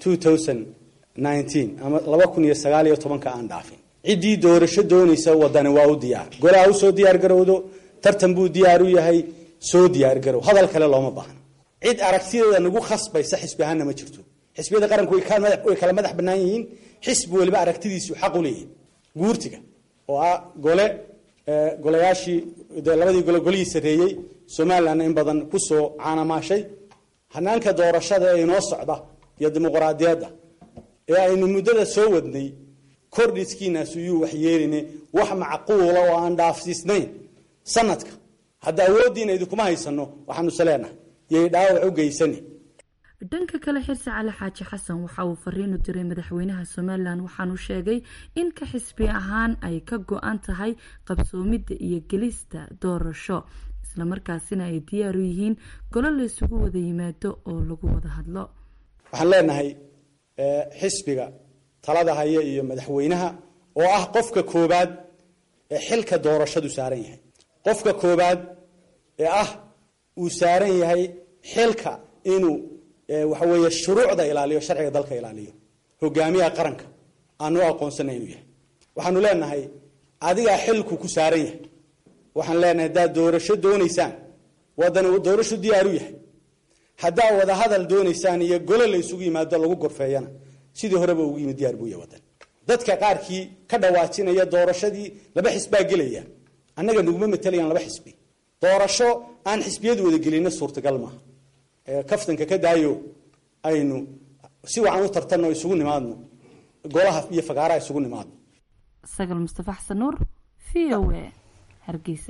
ama laba kun iyo sagaal iyo tobanka aan dhaafin ciddii doorasho doonaysa wadani waa u diyaar golaha usoo diyaar garowdo tartan buu diyaar u yahay soo diyaar garow hadal kale looma baahno cid aragtideeda nagu khasbaysa xisbi ahaanna ma jirto xisbiyada qaranku way kala madax bannaan yihiin xisbi waliba aragtidiisu xaq u leeyahay guurtiga oo ah gole golayaashii labadii gole golihii sarreeyey somalilandna in badan kusoo caanamaashay hanaanka doorashada ee inoo socda iyo dimuqraadiyadda ee aynu muddada soo wadnay kordhiskiinaasu yuu wax yeeline wax macquula oo aan dhaafsiisnayn sanadka hadda awooddiina idinkuma haysano waxaanu is leenahay yay dhaawac u geysani dhanka kale xirse cali xaaji xasan waxa uu fariin u diray madaxweynaha somalilan waxaanu sheegay in ka xisbi ahaan ay ka go-an tahay qabsoomidda iyo gelista doorasho islamarkaasina ay diyaar u yihiin golo la isugu wada yimaado oo lagu wada hadlo waxaan leenahay xisbiga talada haya iyo madaxweynaha oo ah qofka koobaad ee xilka doorashadu saaran yahay qofka koobaad ee ah uu saaran yahay xilka inuu waxa weeye shuruucda ilaaliyo sharciga dalka ilaaliyo hogaamiyaha qaranka aanu aqoonsana inuu yahay waxaanu leenahay adigaa xilku ku saaran yahay waxaan leenahay haddaad doorasho doonaysaan wadani doorasho diyaaru yahay haddaa wada hadal doonaysaan iyo gole la isugu yimaado lagu gorfeeyana sidii horeba ugu yimid diyaar buu yahay wadan dadka qaarkii ka dhawaajinaya doorashadii laba xisbaa gelaya annaga naguma matelayaan laba xisbi doorasho aan xisbiyadu wada gelina suurtagal maaha kaftanka ka daayo aynu si wacan u tartanno isugu nimaadno golaha iyo fagaaraha isugu nimaadno sagal mustafa xasan nuur v o a hargeysa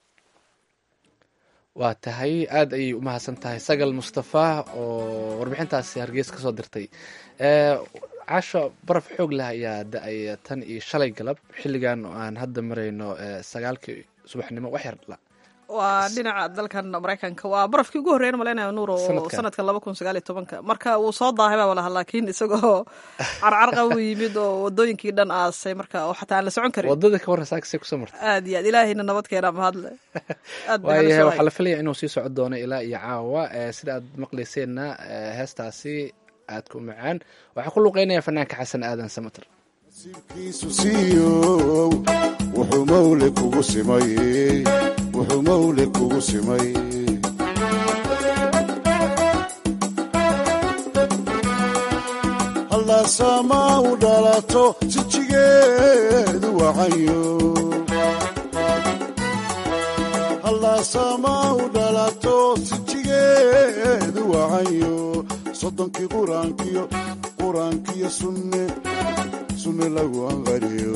waa tahay aada ayay u mahadsan tahay sagal mustafa oo warbixintaasi hargeysa kasoo dirtay casho baraf xoog leh ayaa da-ay tan iyo shalay galab xilligan oo aan hadda marayno sagaalkii subaxnimo wax yar waa dhinaca dalkan maraykanka waa barafkii ugu horreyn malaynayo nuur oo Sanadkan. sanadkan laba kun sagaal iyo tobanka marka wuu soo daahay baa walaha laakiin isagoo carcarqa u yimid oo wadooyinkii dhan aasay marka oo xataa aan la socon karin wadada ka warran saakasay kusoo martay aad iyo aad ilaahayna nabad keenaa mahadle aad bay waayahay halis u waxaa la filaya inuu sii socon doono ilaa iyo caawa Eh, sida aad maqlayseenna eh, heestaasi aadka u macaan waxaa ku luqeynaya fanaanka xasan aadan samater kiisu siiyow wuxuu mawle kugu simay wuxuu mawle kugu simay halaasaama u dhalato sijigeedu wacayo halaasaama u dhalato sijigeedu wacayo soddonkii quraankiyo quraankiyo sunne sunne lagu anqariyo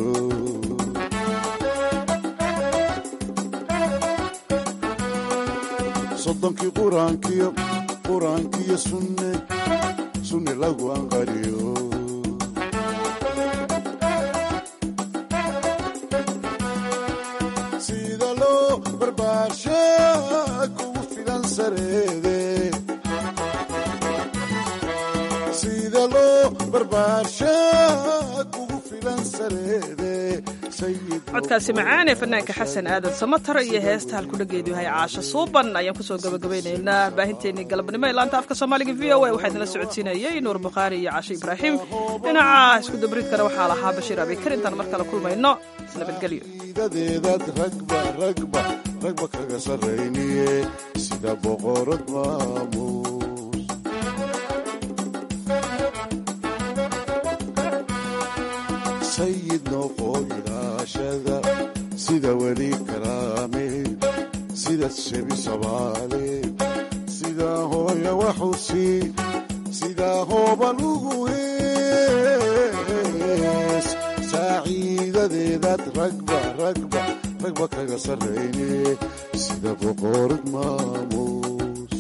soddonkii quraankiyo quraankiyo sunne sunne lagu anqariyo sida loo barbaarsha kugu filan sareede sida loo barbaarsha kugu filan sareede sayid codkaasi macaan ee fanaanka xasan aadan samatar iyo heesta halkudhageedu yahay caasho suuban ayaan kusoo gabagabaynaynaa baahinteennii galabnimo ee laanta afka soomaaliga v o a waxaa idinla socodsiinayay nuur bukhaari iyo casho ibraahim dhinaca isku dabridkana waxaa lahaa bashiir abikar intaan mar kale kulmayno nabadgelyo dadeedaad ragba ragba ragba kaga sarrayniye sida boqorad maamuus sayid noqo ilaashada sida weli karaame sida shebi sabaale sida hooya waxusi sida hooban ugu hees saaciidadeedaad ragba ragba ragba kaga sarrayne sida boqorad maamuus